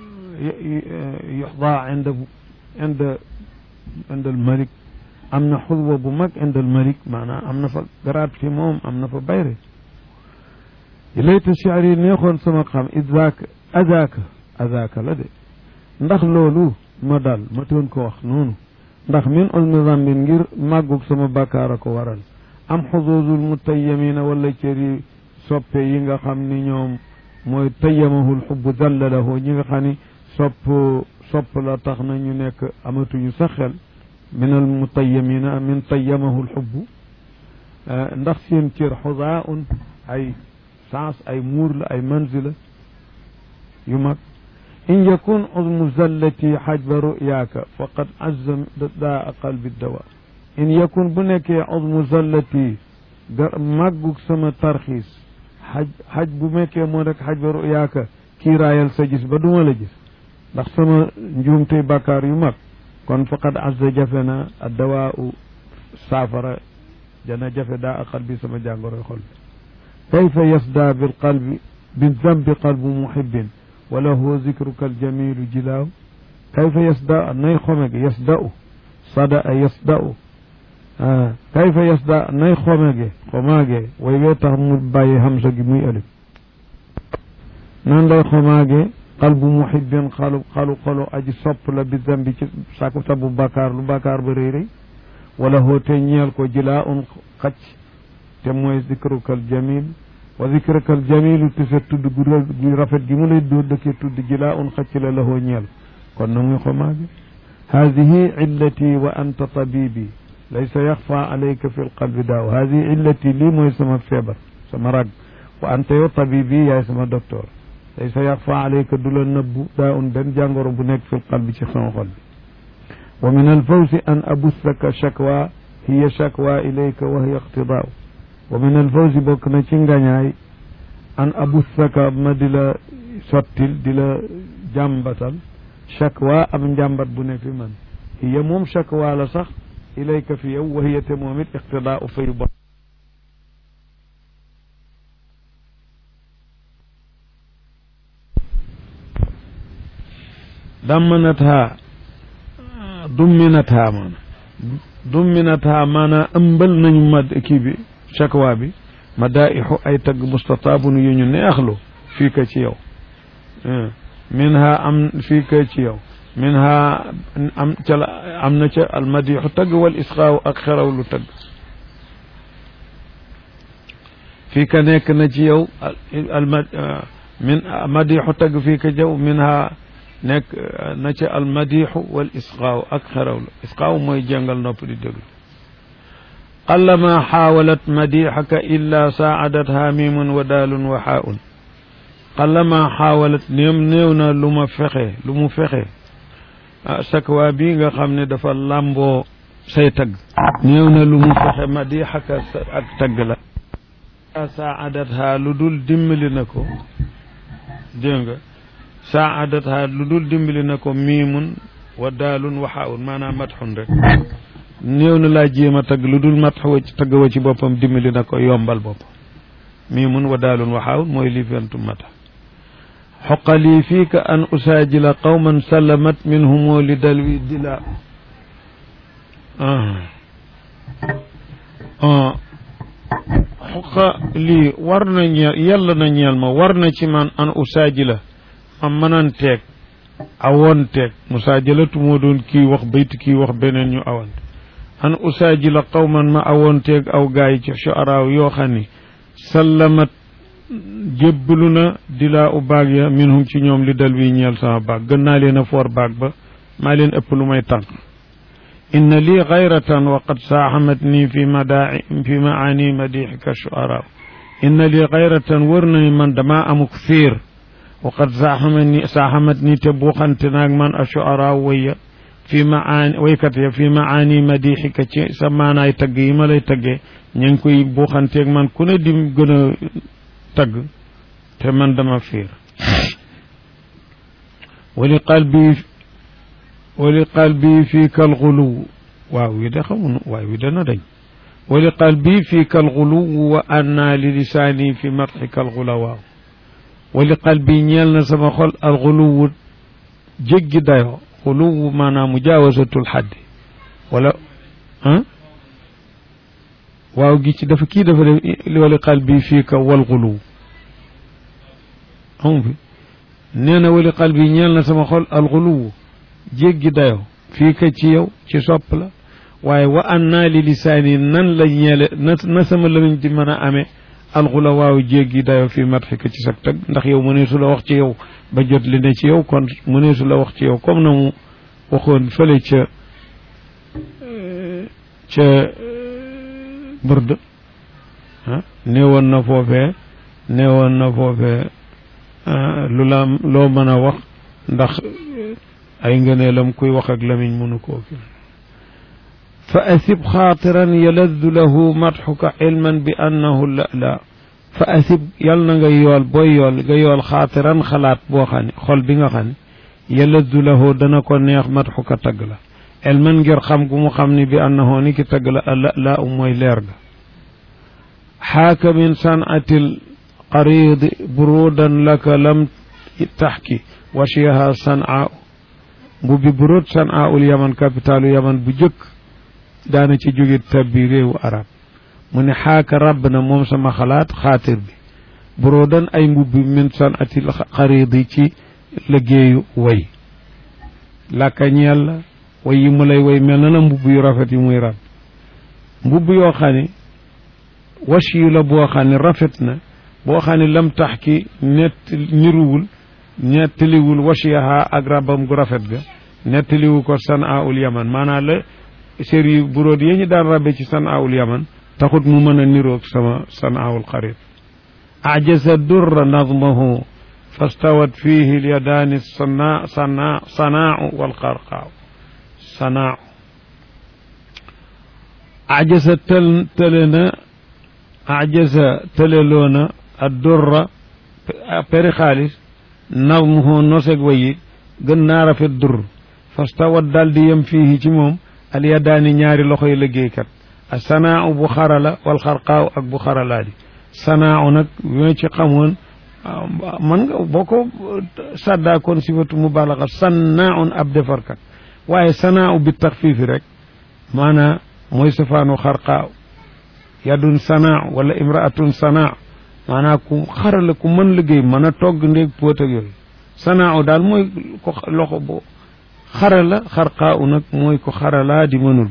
yuxdaa inda inda inda al malik am na xudwa bu mag inda al malik maanaam am na fa garaat fi moom am na fa bayre layta shi'ri neexoon sama xam idaaka adaaka adaaka la de ndax loolu ma dal ma toon ko wax noonu ndax min ulmi zambin ngir màggug sama bàkkaar a ko waral am xuduudul mutayyamina wala cëri soppe yi nga xam ni ñoom mooy tayyamahul xubbu dallalahu ñi nga xam ni sopp sopp la tax na ñu nekk amatuñu sa xel min al mutayyamina min tayyamahu l xubbu ndax seen cër xudaa un ay sens ay muur la ay manzila yu mag in yakun uzmu zallati xajba ruyaaka faqad azza daa qalbi dawa in yakun bu nekkee uzmu zallati gar màggug sama tarxiis xaj xaj bu mekkee moo rek xajba ruyaaka kiiraayal sa gis ba duma la gis ndax sama njuumtey bàkkaar yu mag kon faqad azza jafe na addawaa u saafara dana jafe daa a qalbi sama jàngoroy xol bi kayfa yasda bil qalbi bi zambi qalbu muhibbin wa lahu zikruka aljamilu jilaaw kayfa yasda nay xome gi yasda'u sada a yasda'u ah kayfa yasda nay xomage xomaage way wee tax mu bàyyi hamsa gi muy alif nan lay xomaage qalbu muhibbin xalu xalu xolu aji sopp la bi zambi ci saku sabu bàkkaar lu bàkkaar ba rëy rëy wala hoote ñeel ko jilaa un xacc te mooy zikrukal jamil wa zikrukal jamilu te sa tudd gu rafet gi mu lay doo dëkkee tudd jilaa un xacc la lahoo ñeel kon na muy xomaage hadihi illati wa anta tabibi laysa yaxfa alayka fi lqalbi daaw hadihi illati lii mooy sama feebar sama rag wa anta yow tabibi yaay sama docteur laysa yaxfa alayka du la nëbbu daa un benn jàngoro bu nekk fi lqalbi ci sama xol bi wa min alfawsi an abussaka shakwa hiya shakwa ilayka wa hiya iqtidaaw wa min alfawsi bokk na ci ngañaay an abussaka ma di la sottil di la jàmbatal shakwa am njàmbat bu ne fi man hiya moom shakwa la sax ilayka fi yow wa hiya te moom it iqtidaaw fay bon dammanatha dumminatha maana dumminatha maana ëmbal nañu ma kii bi shakwa bi madaixu ay tagg mustataabun yu ñu neexlu fii ka ci yow minha am fii ka ci yow minha am ca la am na ca almadixu tagg wal isxaaw ak xerawlu tagg fii ka nekk na ci yow alma min madixu tagg fii ka jaw minha nekk na ca almadixu wal isqaaw ak xerawlu isqaaw mooy jàngal nopp di déglu qallama xaawalat madixaka illa saacadatha mimun wa daalun wa xaaun qallama xaawalat néem néew na lu ma fexe lu mu fexe sakwa bii nga xam ne dafa làmboo say tagg néew na lu mu fexe madixaka ak tagg la saacadatha lu dul dimbali na ko dégg nga saadatha lu dul dimbali na ko miimun wa daalun wa xaawun maanaam matxun rek néew na laa jéem a tagg lu dul matx wa ci tagg wa ci boppam dimbali na ko yombal boppam miimun wa daalun wa xaawun mooy li fentu mata xoqalii fiika an usaajila qawman sallamat minhumoo li dalwi dila xoqa lii war na ñeel yàlla na ñeel ma war na ci man an usaajila ma mënanteeg awonteeg musaajalatu moo doon kii wax bayt kii wax beneen ñu awante an usaajila qawman ma awonteeg aw gaay ci shuaraaw yoo xam ni sallamat jébbalu na dilaa u baag ya minhum ci ñoom li dal wi ñeel sama baag gën naa leen a foor baag ba maa leen ëpp lu may tànk inna lii gayratan wa qad saaxamat nii fi madaa fi maani madixika shuaraaw inna lii gayratan wër na ni man damaa amuk fiir waqad saaxamat ni saaxamat ni te buuxante naag man ashuara waya fi maani waykat ya fi maani madixika ci sa maanaay tagg yi ma lay taggee ña ngi koy buuxanteeg man ku ne di gën a tagg te man dama fiir wali qalbi wali qalbi fii kal xuluw waaw wi de xamunu waaw wi dana dañ wali qalbi fii kal xuluw wa anna li lisaani fi matxika al xulawaaw wali qalbi ñeel na sama xol al xuluwu jéggi dayoo xuluwu maanaam mujaawasatul xaddi wala ah waaw gi ci dafa kii dafa def wali qalbi fii ka wal xuluw amu fi nee na wali qalbi ñeel na sama xol al xuluwu jéggi dayoo fii ka ci yow ci sopp la waaye wa an naa li lisaani nan la ñeele na na sama lamiñ di mën a amee alxula waaw jéggi dayo fii matxika ci sag tag ndax yow mëneesu la wax ci yow ba jot li ne ci yow kon mëneesu la wax ci yow comme na mu waxoon fële ca ca burd ah néewoon na foofee néewoon na foofee lu la loo mën a wax ndax ay ngëneelam kuy wax ak lamiñ mënu koo fi fa asib xaatiran yaladdu lahu madxuka ilman bi annahu la la fa asib yal na nga yool booy yool nga yool xaatiran xalaat boo xam ne xol bi nga xam ne yaladdu lahu dana ko neex madxuka tagg la ilman ngir xam gu mu xam ni bi annahu ni ki tagg la la la u mooy leer ga xaaka min sanatil qaridi burudan laka lam taxki washiyaha sanaa mbubbi burud sanaa ul yaman capitalu yaman bu jëkk daana ci jóge tabbi réewu arab mu ne xaaka rabb na moom sama xalaat xaatir bi buroo dan ay mbubbi min san atil xaridi ci liggéeyu way làkkañeel la way yi mu lay way mel na la mbubb yu rafet yi muy rab mbubb yoo xam ne wash yu la boo xam ne rafet na boo xam ne lam tax ki nett niruwul nettaliwul wasiyaha ak rabam gu rafet ga nettaliwu ko sanaaul yaman maanaam la séri buróot yi ñu daan rabbe ci sanaaul yaman taxut mu mën a niroog sama sanaaul xarit ajasa durra nadmahu fastawat fihi lyadaani sana sana sanaau walxarqaaw sanaau ajasa tël tële na ajasa tëleloona a durra peri xaalis nadmuhu noseg wayi gën naa rafet dur fastawat daal di yem fii ci moom alyadaani ñaari loxoy liggéeykat a sanaaw bu xarala wal xarqaaw ak bu xaralaa di sanaaw nag ñoo ci xamoon man nga boo ko sàddaakoon sifatu mubalaxa sannaaun ab defarkat waaye sanaaw bi taxfiifi rek maanaa mooy safaanu xarqaaw yadun sanaaw wala imraatun sanaaw maanaa ku xarala ku mën liggéey mën a togg ndéeg póot ak yooyu sanaaw daal mooy ko loxo bo xarala xarqaaw nag mooy ko xaralaa di mënul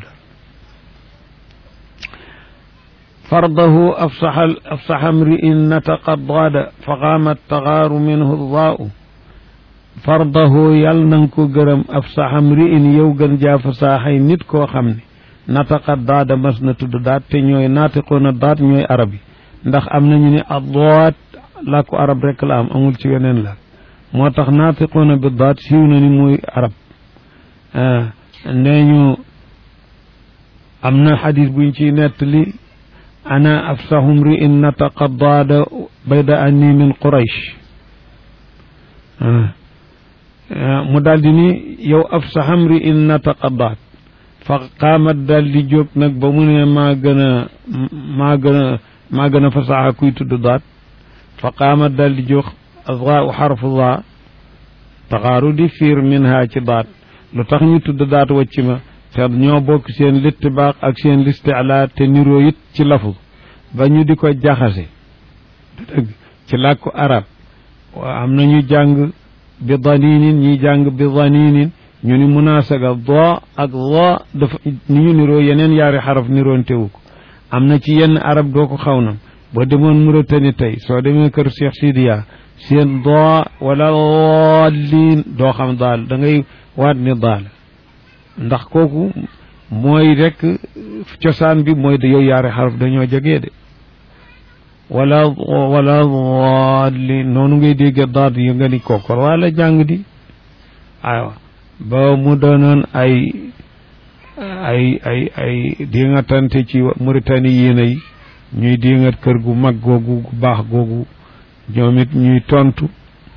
fardahu afsaxa afsaxa mri'in nataqa daada fa qaamat taxaaru minhu daau fardahu yàlla na nga ko gërëm afsaxa mri'in yow gën jaa fasaaxay nit koo xam ne nataqa daada mas na tudd daat te ñooy naatiqoona daat ñooy arab yi ndax am nañu ne addaat làkku arab rek la am amul ci weneen la moo tax naatiqoona bi daat siiw na ni muy arab nee ñu am na xadis buñ ciy nettali ana afsahu mri'in nataqa daada bayda anni min quraysh mu daal di ni yow afsaha mri'in nataqa daat fa qaamat daal di jóg nag ba mu ne maa gën a maa gën a maa gën a fasaxa kuy tudd daat fa qaamat daal di jóg azaa xarfu daa taxaaru di fiir minha ci daat lu tax ñu tudd daat wacci ma te ñoo bokk seen littibaax ak seen listiclaa te niroo it ci lafu ba ñu di ko jaxase dëgg ci làkku arab am na ñu jàng bi daninin ñi jàng bi daninin ñu ni munaasaga do ak do dafa ni ñu niroo yeneen yaari xaraf niroon tewu ko am na ci yenn arab doo ko xaw na boo demoon Mauritanie tey soo demee kër Cheikh Sidiya seen do wala liin doo xam daal da ngay waat ni daal ndax kooku mooy rek cosaan bi mooy da yow yaari xaraf dañoo jegee de wala wala li noonu ngay dégg daat yi nga ni kookor wala jàng di aywa ba mu doonoon ay ay ay ay di nga tante ci Mauritanie yéena yi ñuy di nga kër gu mag googu gu baax googu ñoom it ñuy tontu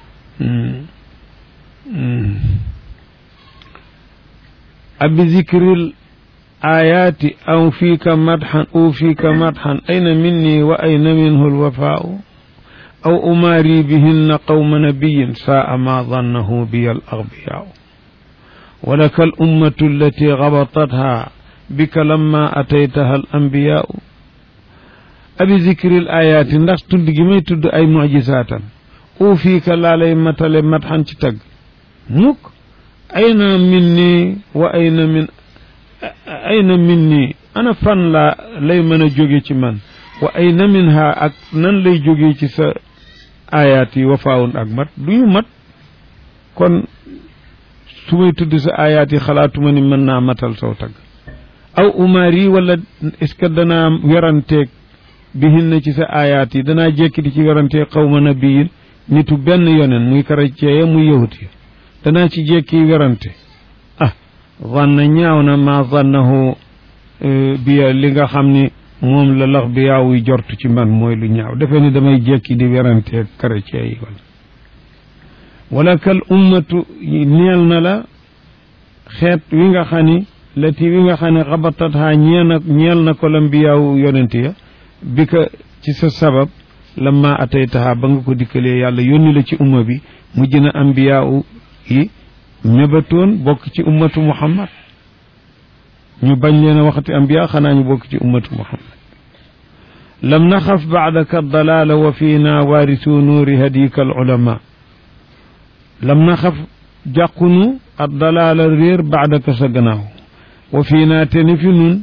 abi zikril ayaati aw fiika madxan aw fiika madxan ayna minni wa ayna minhu alwafaau aw umaari bihinna qawma nabiyin saa ma dannahu biya alagbiyaau walaka alummatu allati gabatatha bika lamma ataytaha alambiyaau abi zikril ayaati ndax tudd gi may tudd ay mujisaatam aw fiika laa lay matale madxan ci tagg mukk ayna minni wa ayna min ayna minni ana fan laa lay mën a jóge ci man wa ayna minha ak nan lay jóge ci sa ayaat yi wafaawun ak mat du ñu mat kon su may tudd sa ayaat yi xalaatuma ni mën naa matal saw tagg aw umaar yi wala est-ce que danaa weranteeg bihin na ci sa ayaat yi danaa jékki di ci weranteeg xawma nabiyin nitu benn yonen muy chrétien ya muy yahut ya danaa ci jékki werante ah zanna ñaaw na ma zannahu biya li nga xam ni moom la lax bi yaawuy jortu ci man mooy lu ñaaw defe ni damay jékki di werante chrétien yi wala wala kal ummatu neel na la xeet wi nga xam ni lati wi nga xam ne xabatat ha ñeel na ñeel na ko lam bi yaaw yonent ya bi ka ci sa sabab lamma ataytaha ba nga ko dikkalee yàlla yónni la ci umma bi mujj na ambiyaaw yi mébatoon bokk ci ummatu muhammad ñu bañ leen a waxati ambiya xanaa ñu bokk ci ummatu muhammad lam naxaf baadaka dalaala wa fiina waarisu nuuri hadika al ulama lam naxaf jàqunu ad dalaala réer baadaka sa gannaaw wa fiina te ni fi nun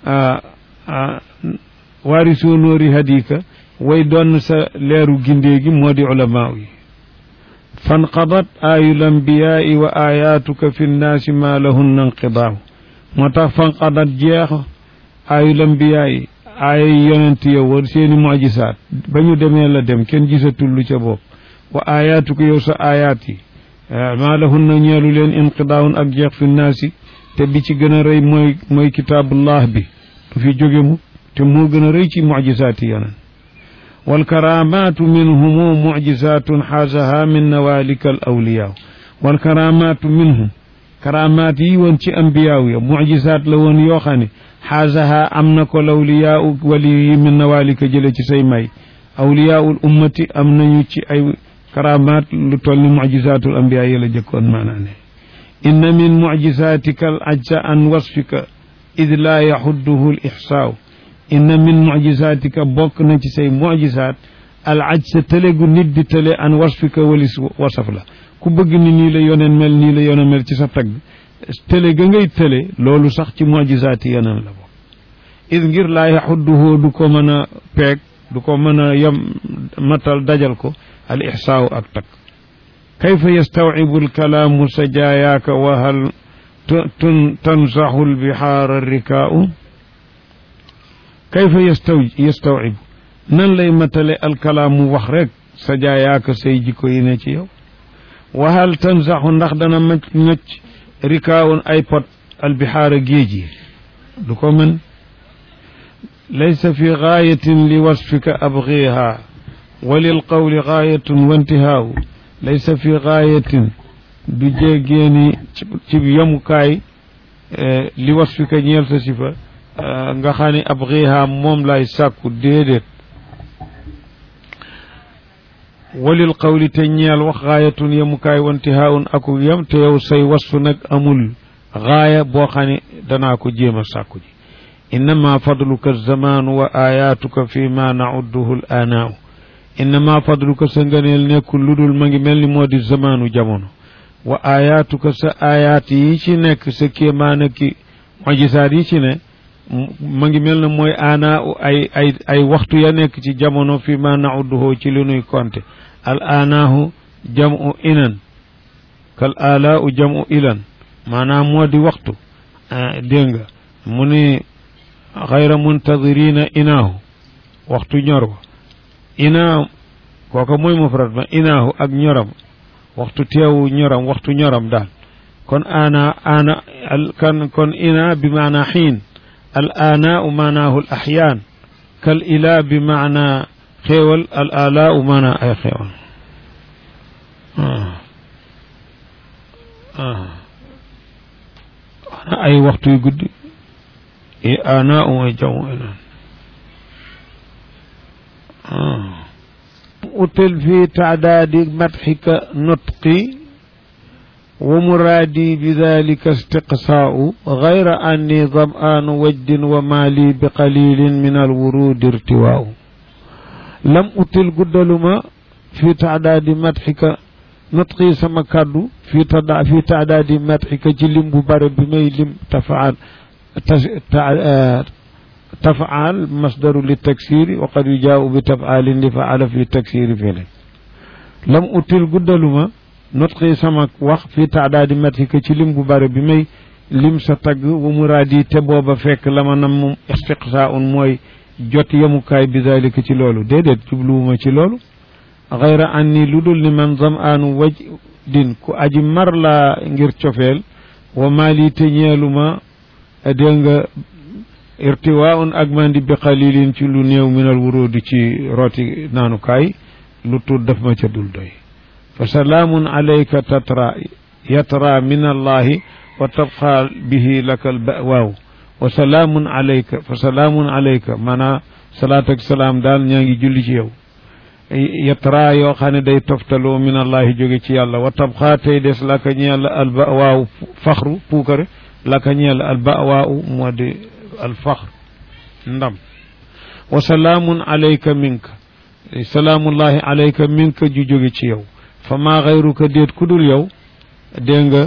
waarisu nuuri hadika way doon sa leeru gindee gi moo di ulamaa yi fanqadat aayu lambiyaai wa ayaatuka fi nnaasi maa lahunna inqidaaw moo tax fanqadat jeex aayu lambiyaai aaya yonent yow war seeni mujisaat ba ñu demee la dem kenn gisatul lu ca bopp wa ayaatuka yow sa ayaat yi maa lahunna ñeelu leen inqidaawun ak jeex fi nnaasi te bi ci gën a rëy mooy mooy kitaabullah bi du fi jóge mu te moo gën a rëy ci mujisaati yonent والكرامات منهم معجزات حازها من نوالك الأولياء والكرامات منهم كرامات يونتي أنبياء معجزات لون يوخاني حازها أمنك الأولياء ولي من نوالك جلة سيماي أولياء الأمة أمن يوتي أي كرامات لطول معجزات الأنبياء يلجكون معنا إن من معجزاتك العجز عن وصفك إذ لا يحده الإحصاء inna min mujisatika bokk na ci say mujisaat al aj sa tële gu nit di tële an wasfika walis wasaf la ku bëgg ni nii la yoneen mel nii la yoneen mel ci sa tagg tële ga ngay tële loolu sax ci mujisaati yoneen la bokk id ngir laa yaxudduhoo du ko mën a peeg du ko mën a yem matal dajal ko al ixsaaw ak tag kayfa yastawibu alkalaamu sajaayaaka wa hal tansaxu lbihaara rikaau kayfa yastaw yastawib nan lay matale alkalaamu wax rek sa jaayaaka say jikko yi ne ci yow waxal tansaxu ndax dana mac ñocc rikaawun ay pot albihaara géej yi du ko mën laysa fi gaayatin li wasfika abgiha wa lil qawli gaayatun wa intihaawu laysa fi gaayatin du jéggeeni ci yamukaay li wasfika ñeel sa sifa nga xam ne ab xiihaam moom lay sàkku déedéet walil qawli te ñeel wax gaayatun yemukaay wantihaawun aku yem te yow say wasfu nag amul gaaya boo xam ne danaa ko jéem a sàkku ji innama fadluka zamaanu wa ayaatuka fi ma naudduhu l aanaaw innama fadluka sa ngëneel nekkul lu dul ma ngi mel ni moo di zamaanu jamono wa ayaatuka sa ayaat yi ci nekk sa kéemaana ki mojisaat yi ci ne ma ngi mel na mooy ana ay ay ay waxtu ya nekk ci jamono fi ma naudduhoo ci li nuy konte al anaahu jamu inan kal alaau jamu ilan maanaam moo di waxtu dégg nga mu ni xayra muntadirina inaahu waxtu ñor wa inaa kooka mooy mufrad ma inaahu ak ñoram waxtu teewu ñoram waxtu ñoram daal kon ana ana kan kon ina bi maana xiin الآناء معناه الأحيان كالإله بمعنى خيول الآلاء معنى أي خيول آه. آه. أنا أي وقت يقول إيه آناء وجو آه. أتل في تعداد مدحك نطقي ومرادي بذلك استقصاء غير أني ظمآن وجد ومالي بقليل من الورود ارتواء لم أتل قدلما في تعداد مدحك نطقي سما كادو في تدا في تعداد مدحك جلم ببار بمي لم تفعل تفعل مصدر للتكسير وقد يجاء بتفعال لفعل في التكسير فعله لم أتل قدلما notqi sama wax fii taadaadi matika ci lim bu bare bi may lim sa tagg wa muraadi te booba fekk la ma nam moom istiqsaa un mooy jot yemukaay bi dalika ci loolu déedéet jubluwuma ci loolu xayra anni lu dul ni man zam aanu waj din ku aji mar laa ngir cofeel wa maali te ñeeluma dégg nga irtiwaa un ak mandi bi xalilin ci lu néew minal wuróodi ci rooti naanukaay lu tuut daf ma ca dul doy fa salaamun alayka tatra yatra min allahi wa tabqa bihi laka albawaaw wa salaamun alayka fa salaamun alayka maanaa salaat ak salaam daal ñaa ngi julli ci yow yatra yoo xam ne day toftaloo min allahi jóge ci yàlla wa tabqa tey des laka ñeel albawaaw faxru puukare laka ñeel al bawaaw moo di al faxr ndam wa salaamun alayka minka salaamullahi alayka minka ju jóge ci yow fa maa xayruka déet ku dul yow dégg nga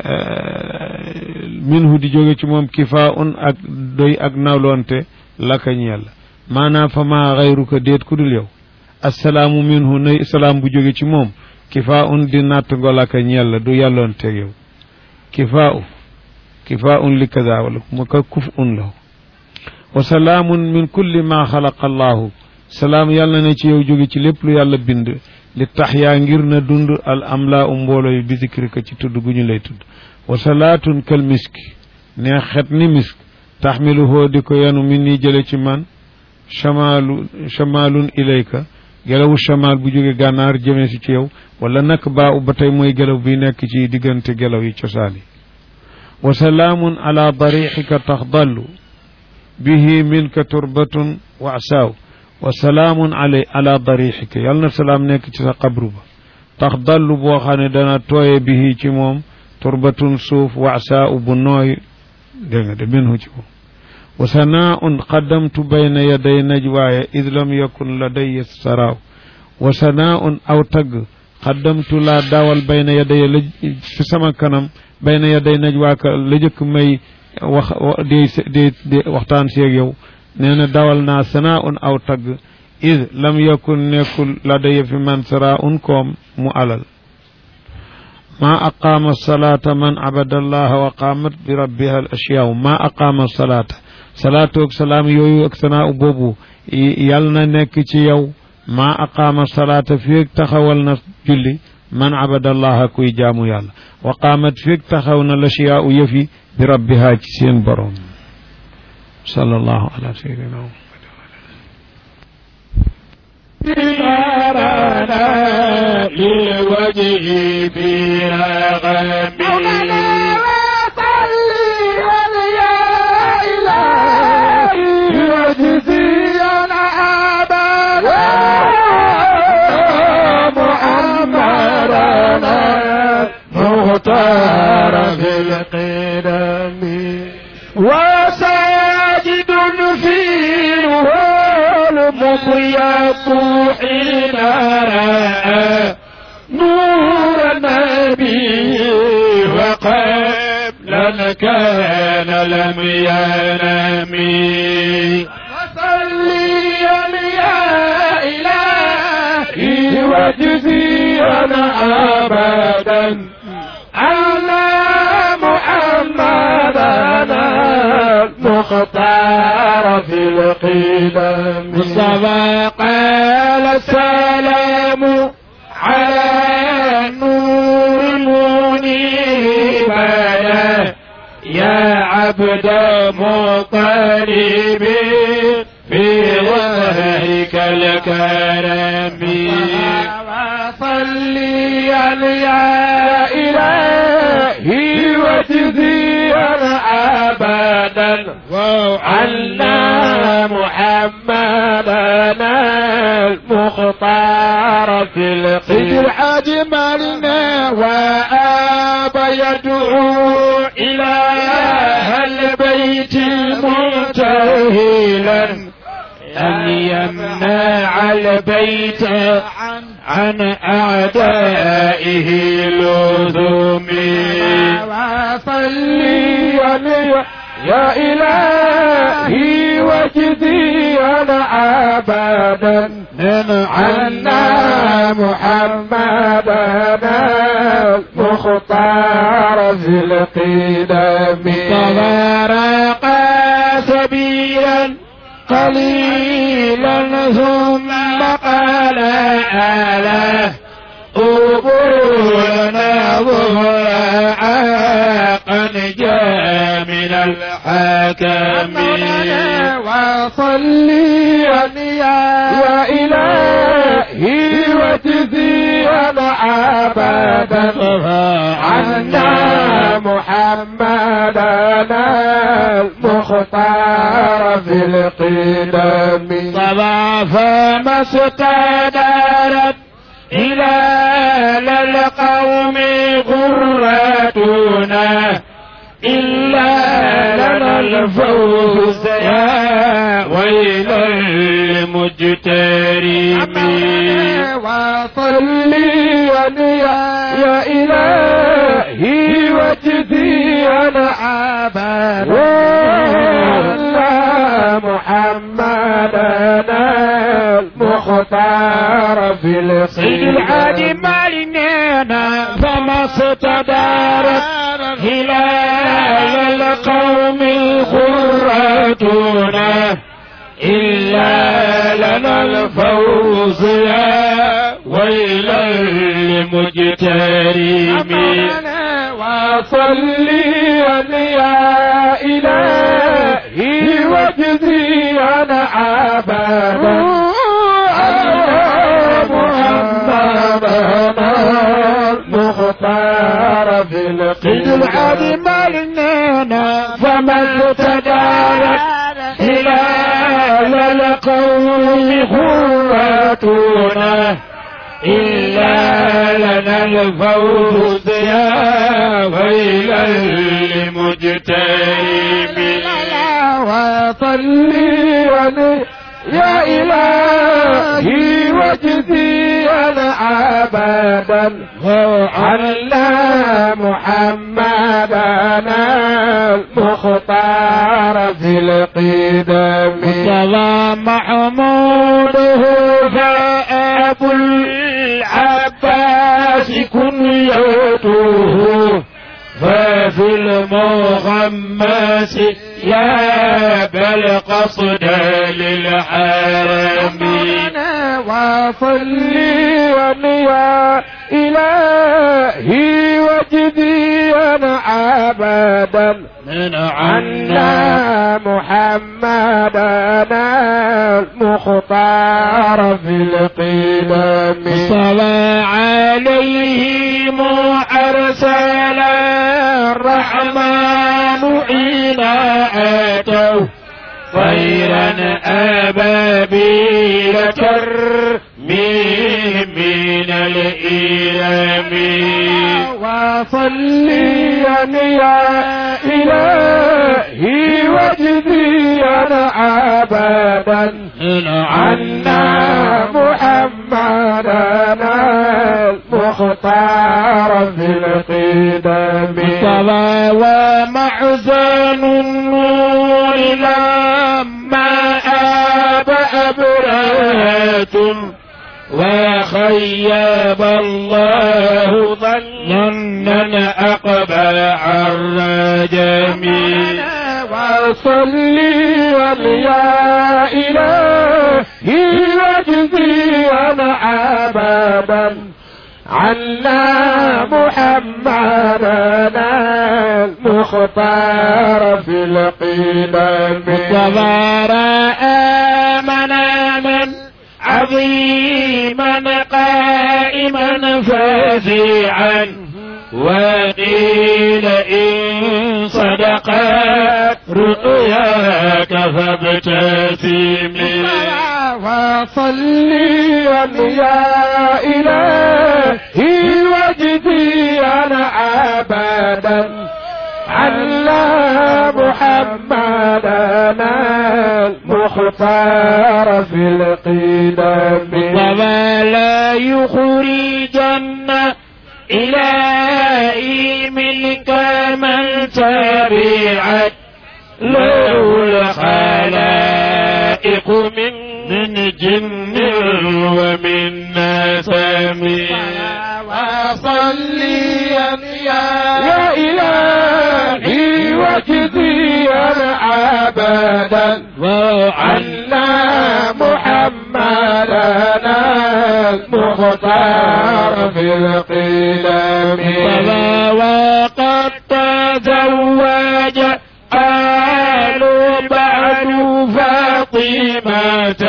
minhu di jóge ci moom kifaa un ak doy ak nawloonte laka ñeel maanaam fa maa xayruka déet ku dul yow assalaamu minhu nay salaam bu jóge ci moom kifaa un di natt ngo laka ñeel la du yàlloonteeg yow kifaa u kifaa un li kada wala mu ka kuf un la wa salaamun min kulli ma xalaqa allahu salaam yàlla na ci yow jóge ci lépp lu yàlla bind li tax yaa ngir na dund al amlaa u mbooloo yi bi zikrika ci tudd gu ñu lay tudd wa salaatun kal miski ne xet ni misk taxmiluhoo di ko yanu min nii jële ci man chamaalu chamaalun ilayka gelawu chamaal bu jóge gànnaar jëmee si ci yow wala nak baa u ba tey mooy gelaw bi nekk ci diggante gelaw yi cosaan yi wa salaamun ala darixika taxdallu bihi minka turbatun wa asaaw wa salaamun ala ala darixika yal na salaam nekk ci sa qabru ba taxdallu boo xam ne dana tooye bihi ci moom turbatun suuf wa asaaw bu nooy dégg nga de minhu ci moom wa sanaaun qaddamtu bayna yaday najwaaya id lam yakun ladaya saraaw wa sanaaun aw tagg qaddamtu laa daawal bayna yaday la fi sama kanam bayna yaday najwaaka la jëkk may wax di di di waxtaan seeg yow nee na dawal naa sanaaun aw tagg id lam yakun nekkul ladaya fi man saraaun koom mu alal ma aqaama salaata man abada allaha wa qaamat bi rabbiha al ashyaaw ma aqaama salaata salaatu ak salaam yooyu ak sanaa boobu yàlla na nekk ci yow maa aqaama salaata feeg taxawal na julli man abadallaha kuy jaamu yàlla wa qaamat feeg taxaw na lashiyaa u yëfi bi rabbiha ci seen borom sallallahu ala sayyidina muhammad للوجه في رغم مختار في القدم وساجد فيه المضيق حين رأى نور النبي وقبل كان لم ينم وصليا يا إلهي واجزيا أبدا على محمدنا المختار في القدم مصطفى قال السلام على نور المنيب يا عبد مطلب في وجهك الكرم وصلي يا إلهي واجزيا أبدا عنا محمدنا المختار في القيد الحاج مالنا وآب يدعو إلى البيت منتهلا أن يمنع البيت عن أعدائه لزوم وصلي يا إلهي وجدي أنا أبدا عنا محمدنا المختار في القدم تبارك سبيلا قليلا ثم قال آله أبونا ظهر عاقا جاء من الحكم وصلي يا إلهي وجزيا أبدا عنا محمدنا المختار في القدم طبعا فما استدارت إلى القوم غرتنا إلا لنا الفوز يا ويل المجترمين وصلي يا إلهي وجدي أنا عبدا محمدنا المختار في سيد الخير العادي مالنا فما استدارت هلال القوم الخراتون إلا لنا الفوز يا ويل المجترمين وصلي يا إلهي وجزي أنا عبدا محمدنا المختار في سيد القيد العادي مالنا فما استدارت هلال القوم خراتنا إلا لنا الفوز يا ويل المجترمين وصلي يا إلهي وجزي أنا عبدا عنا محمدنا المختار في القدم مصطفى محموده فأبو العباس كنيته ففي المغمس يا بل قصد للحرم وصلي يا إلهي وجدي أنا عبدا من عنا محمدنا المختار في القدم صلى عليهم أرسل الرحمن حين أتوا طيرا أبابيل ترميهم من الإلم وصلي يا إلهي وجدي أنا عبدا عنا محمدنا المختار في القدم صلى ومحزن النور لما آب أبرات وخيب الله ظنا أقبل الرجم وصلي يا إلهي وجزي أنا عبدا عنا محمدنا المختار في القدم وظهر آمنا من عظيما قائما فزيعا وقيل إن صدقت رؤياك فابتسمي وصلي يا إلهي وجدي أنا عبدا على محمدنا المختار في القدم ولا يخرجن إلهي منك من تبعت له الخلائق من من جن ومن نسم وصلي يا إلهي وجدي أنا عبدا وعنا محمدنا المختار في القلم وقد تزوج آل بعد فاطمة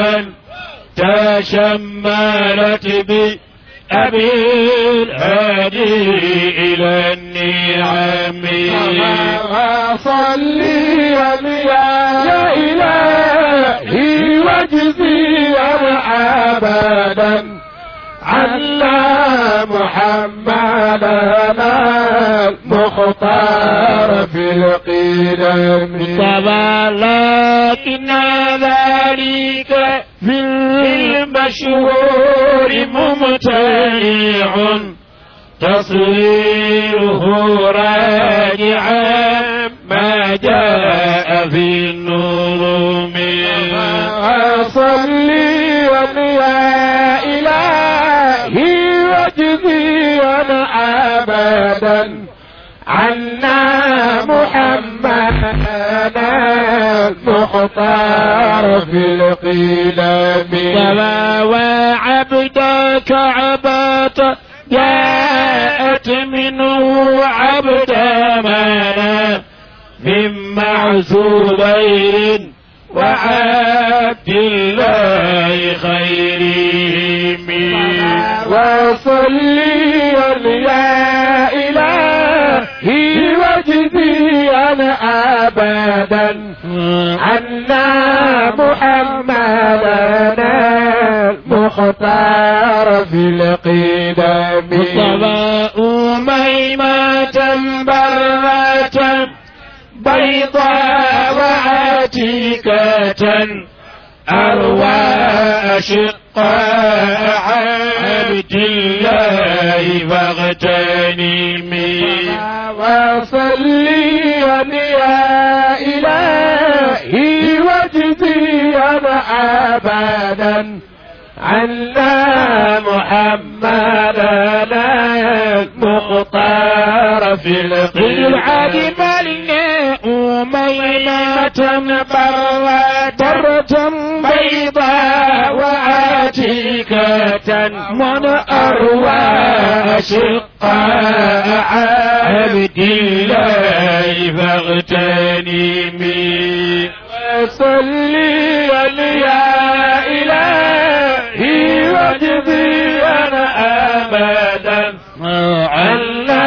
تشملت بأبي الهادي إلى النعم وصلي يا إلهي وجزي أنا عبدا عنا محمدنا المختار في القدم طبعا لكن ذلك في المشهور ممتنع تصويره راجعا ما جاء في النظم صلي يا إلهي واجزيا أبدا عنا محمدا المختار في القلم فما وعبدك عبات جاءت منه عبد منا من معزوبين وعبد الله خيرهم وصلي يا إلهي واجزيا أبدا عنا محمدنا المختار في القدم مصطفى أميمة برة بيضاء وعتيكة أروى أشقاء عبد الله فاغتنمي وصلي يا إلهي واجزيا أبدا عنا محمدنا المختار في العاد القلب مالنا أميمة برة برة بيضاء وعتيكة من أروى أشقاء عبد الله فاغتنمي وصلي يا إلهي واجزيا أبدا عنا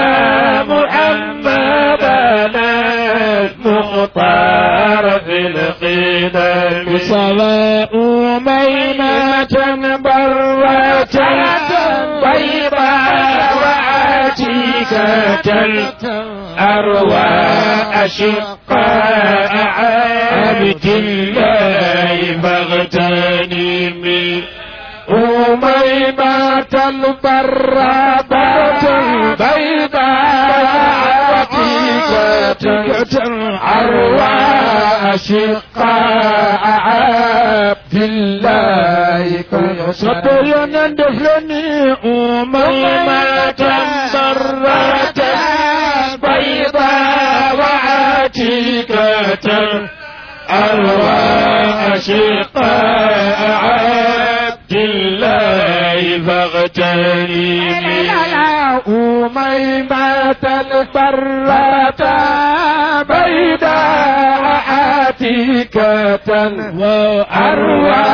محمدنا المختار في القدم صلاة أميمة برة بيضاء وعتيكة أروى أشقاء عبد الله فاغتنمي أميمة البرة البيضاء عتيقة عروى أشقاء عبد الله صبيا دفلني أميمة برة بيضاء وعتيكة أروى أشقاء عبد الله فاغتنمي أميمة البرة بيضاء عتيقة وأروى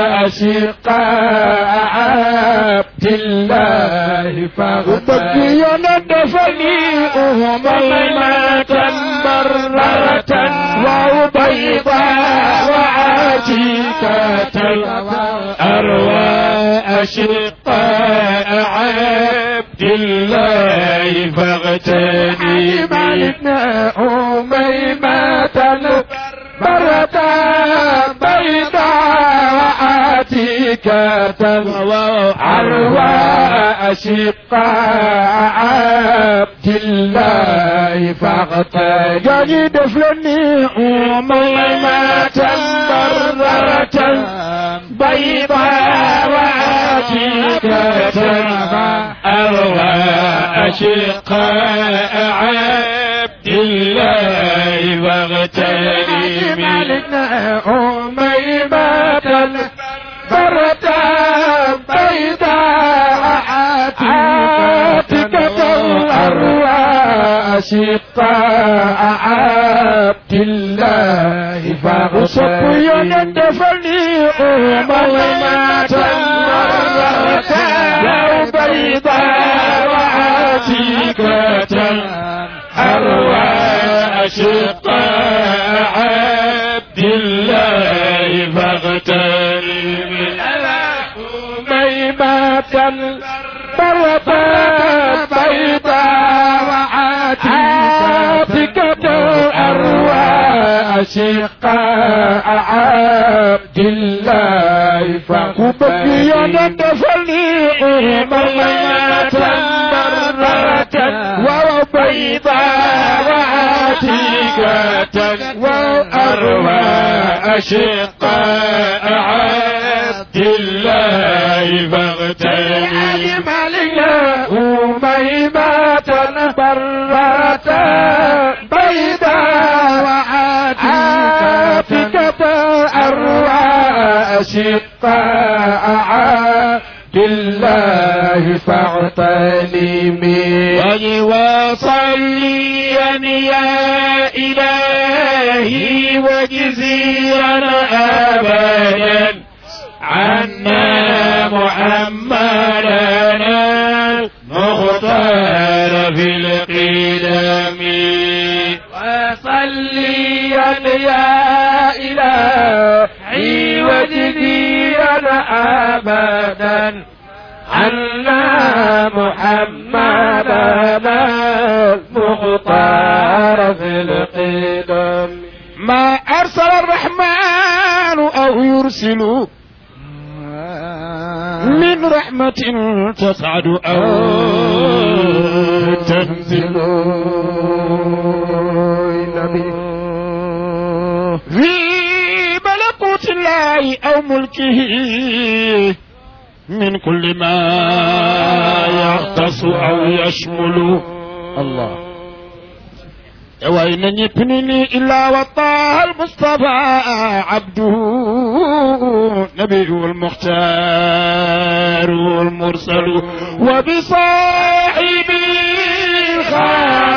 أشقاء عبد الله فاغتنمي وبكي ندفني أميمة مرة وبيضاء وعتيكة أروى أشقاء عبد الله فاغتنمي مالكنا أميمة البرة بيضاء عتيقة عروى أشقاء عبد الله فاغتنمي جاي دفلني أميمة مرة بيضاء وعتيكة أروى أشقاء عبد الله فاغتنمي مالكنا أميمة البرة بيضاء عاتكة الأروى أشقاء عبد الله وصبيا فاغتنمي دفني أميمة مرة بيضاء وعتيكة أروى أشقاء عبد الله فاغتنمي أميمة برة بيضاء وعاتكة الأرواح شقاء عبد الله فقبك يندفني أميمة مرة وبيضاء وعاتكة وأرواح شقاء عبد الله فاغتني أميمة برة بيضاء وعاتكة أرواح شقاء عبد الله فاغتنمي وصليا يا إلهي وجزيرا أبدا عنا محمدنا المختار في القدم وصليا يا إلهي وجزيرا أبدا عنا محمدنا المختار في القدم ما أرسل الرحمن أو يرسل من رحمة تصعد أو تنزل في ملكوت الله أو ملكه من كل ما يختص أو يشمل الله وإن يبنني إلا وطه المصطفى عبده نبي المختار المرسل وبصاحبه خير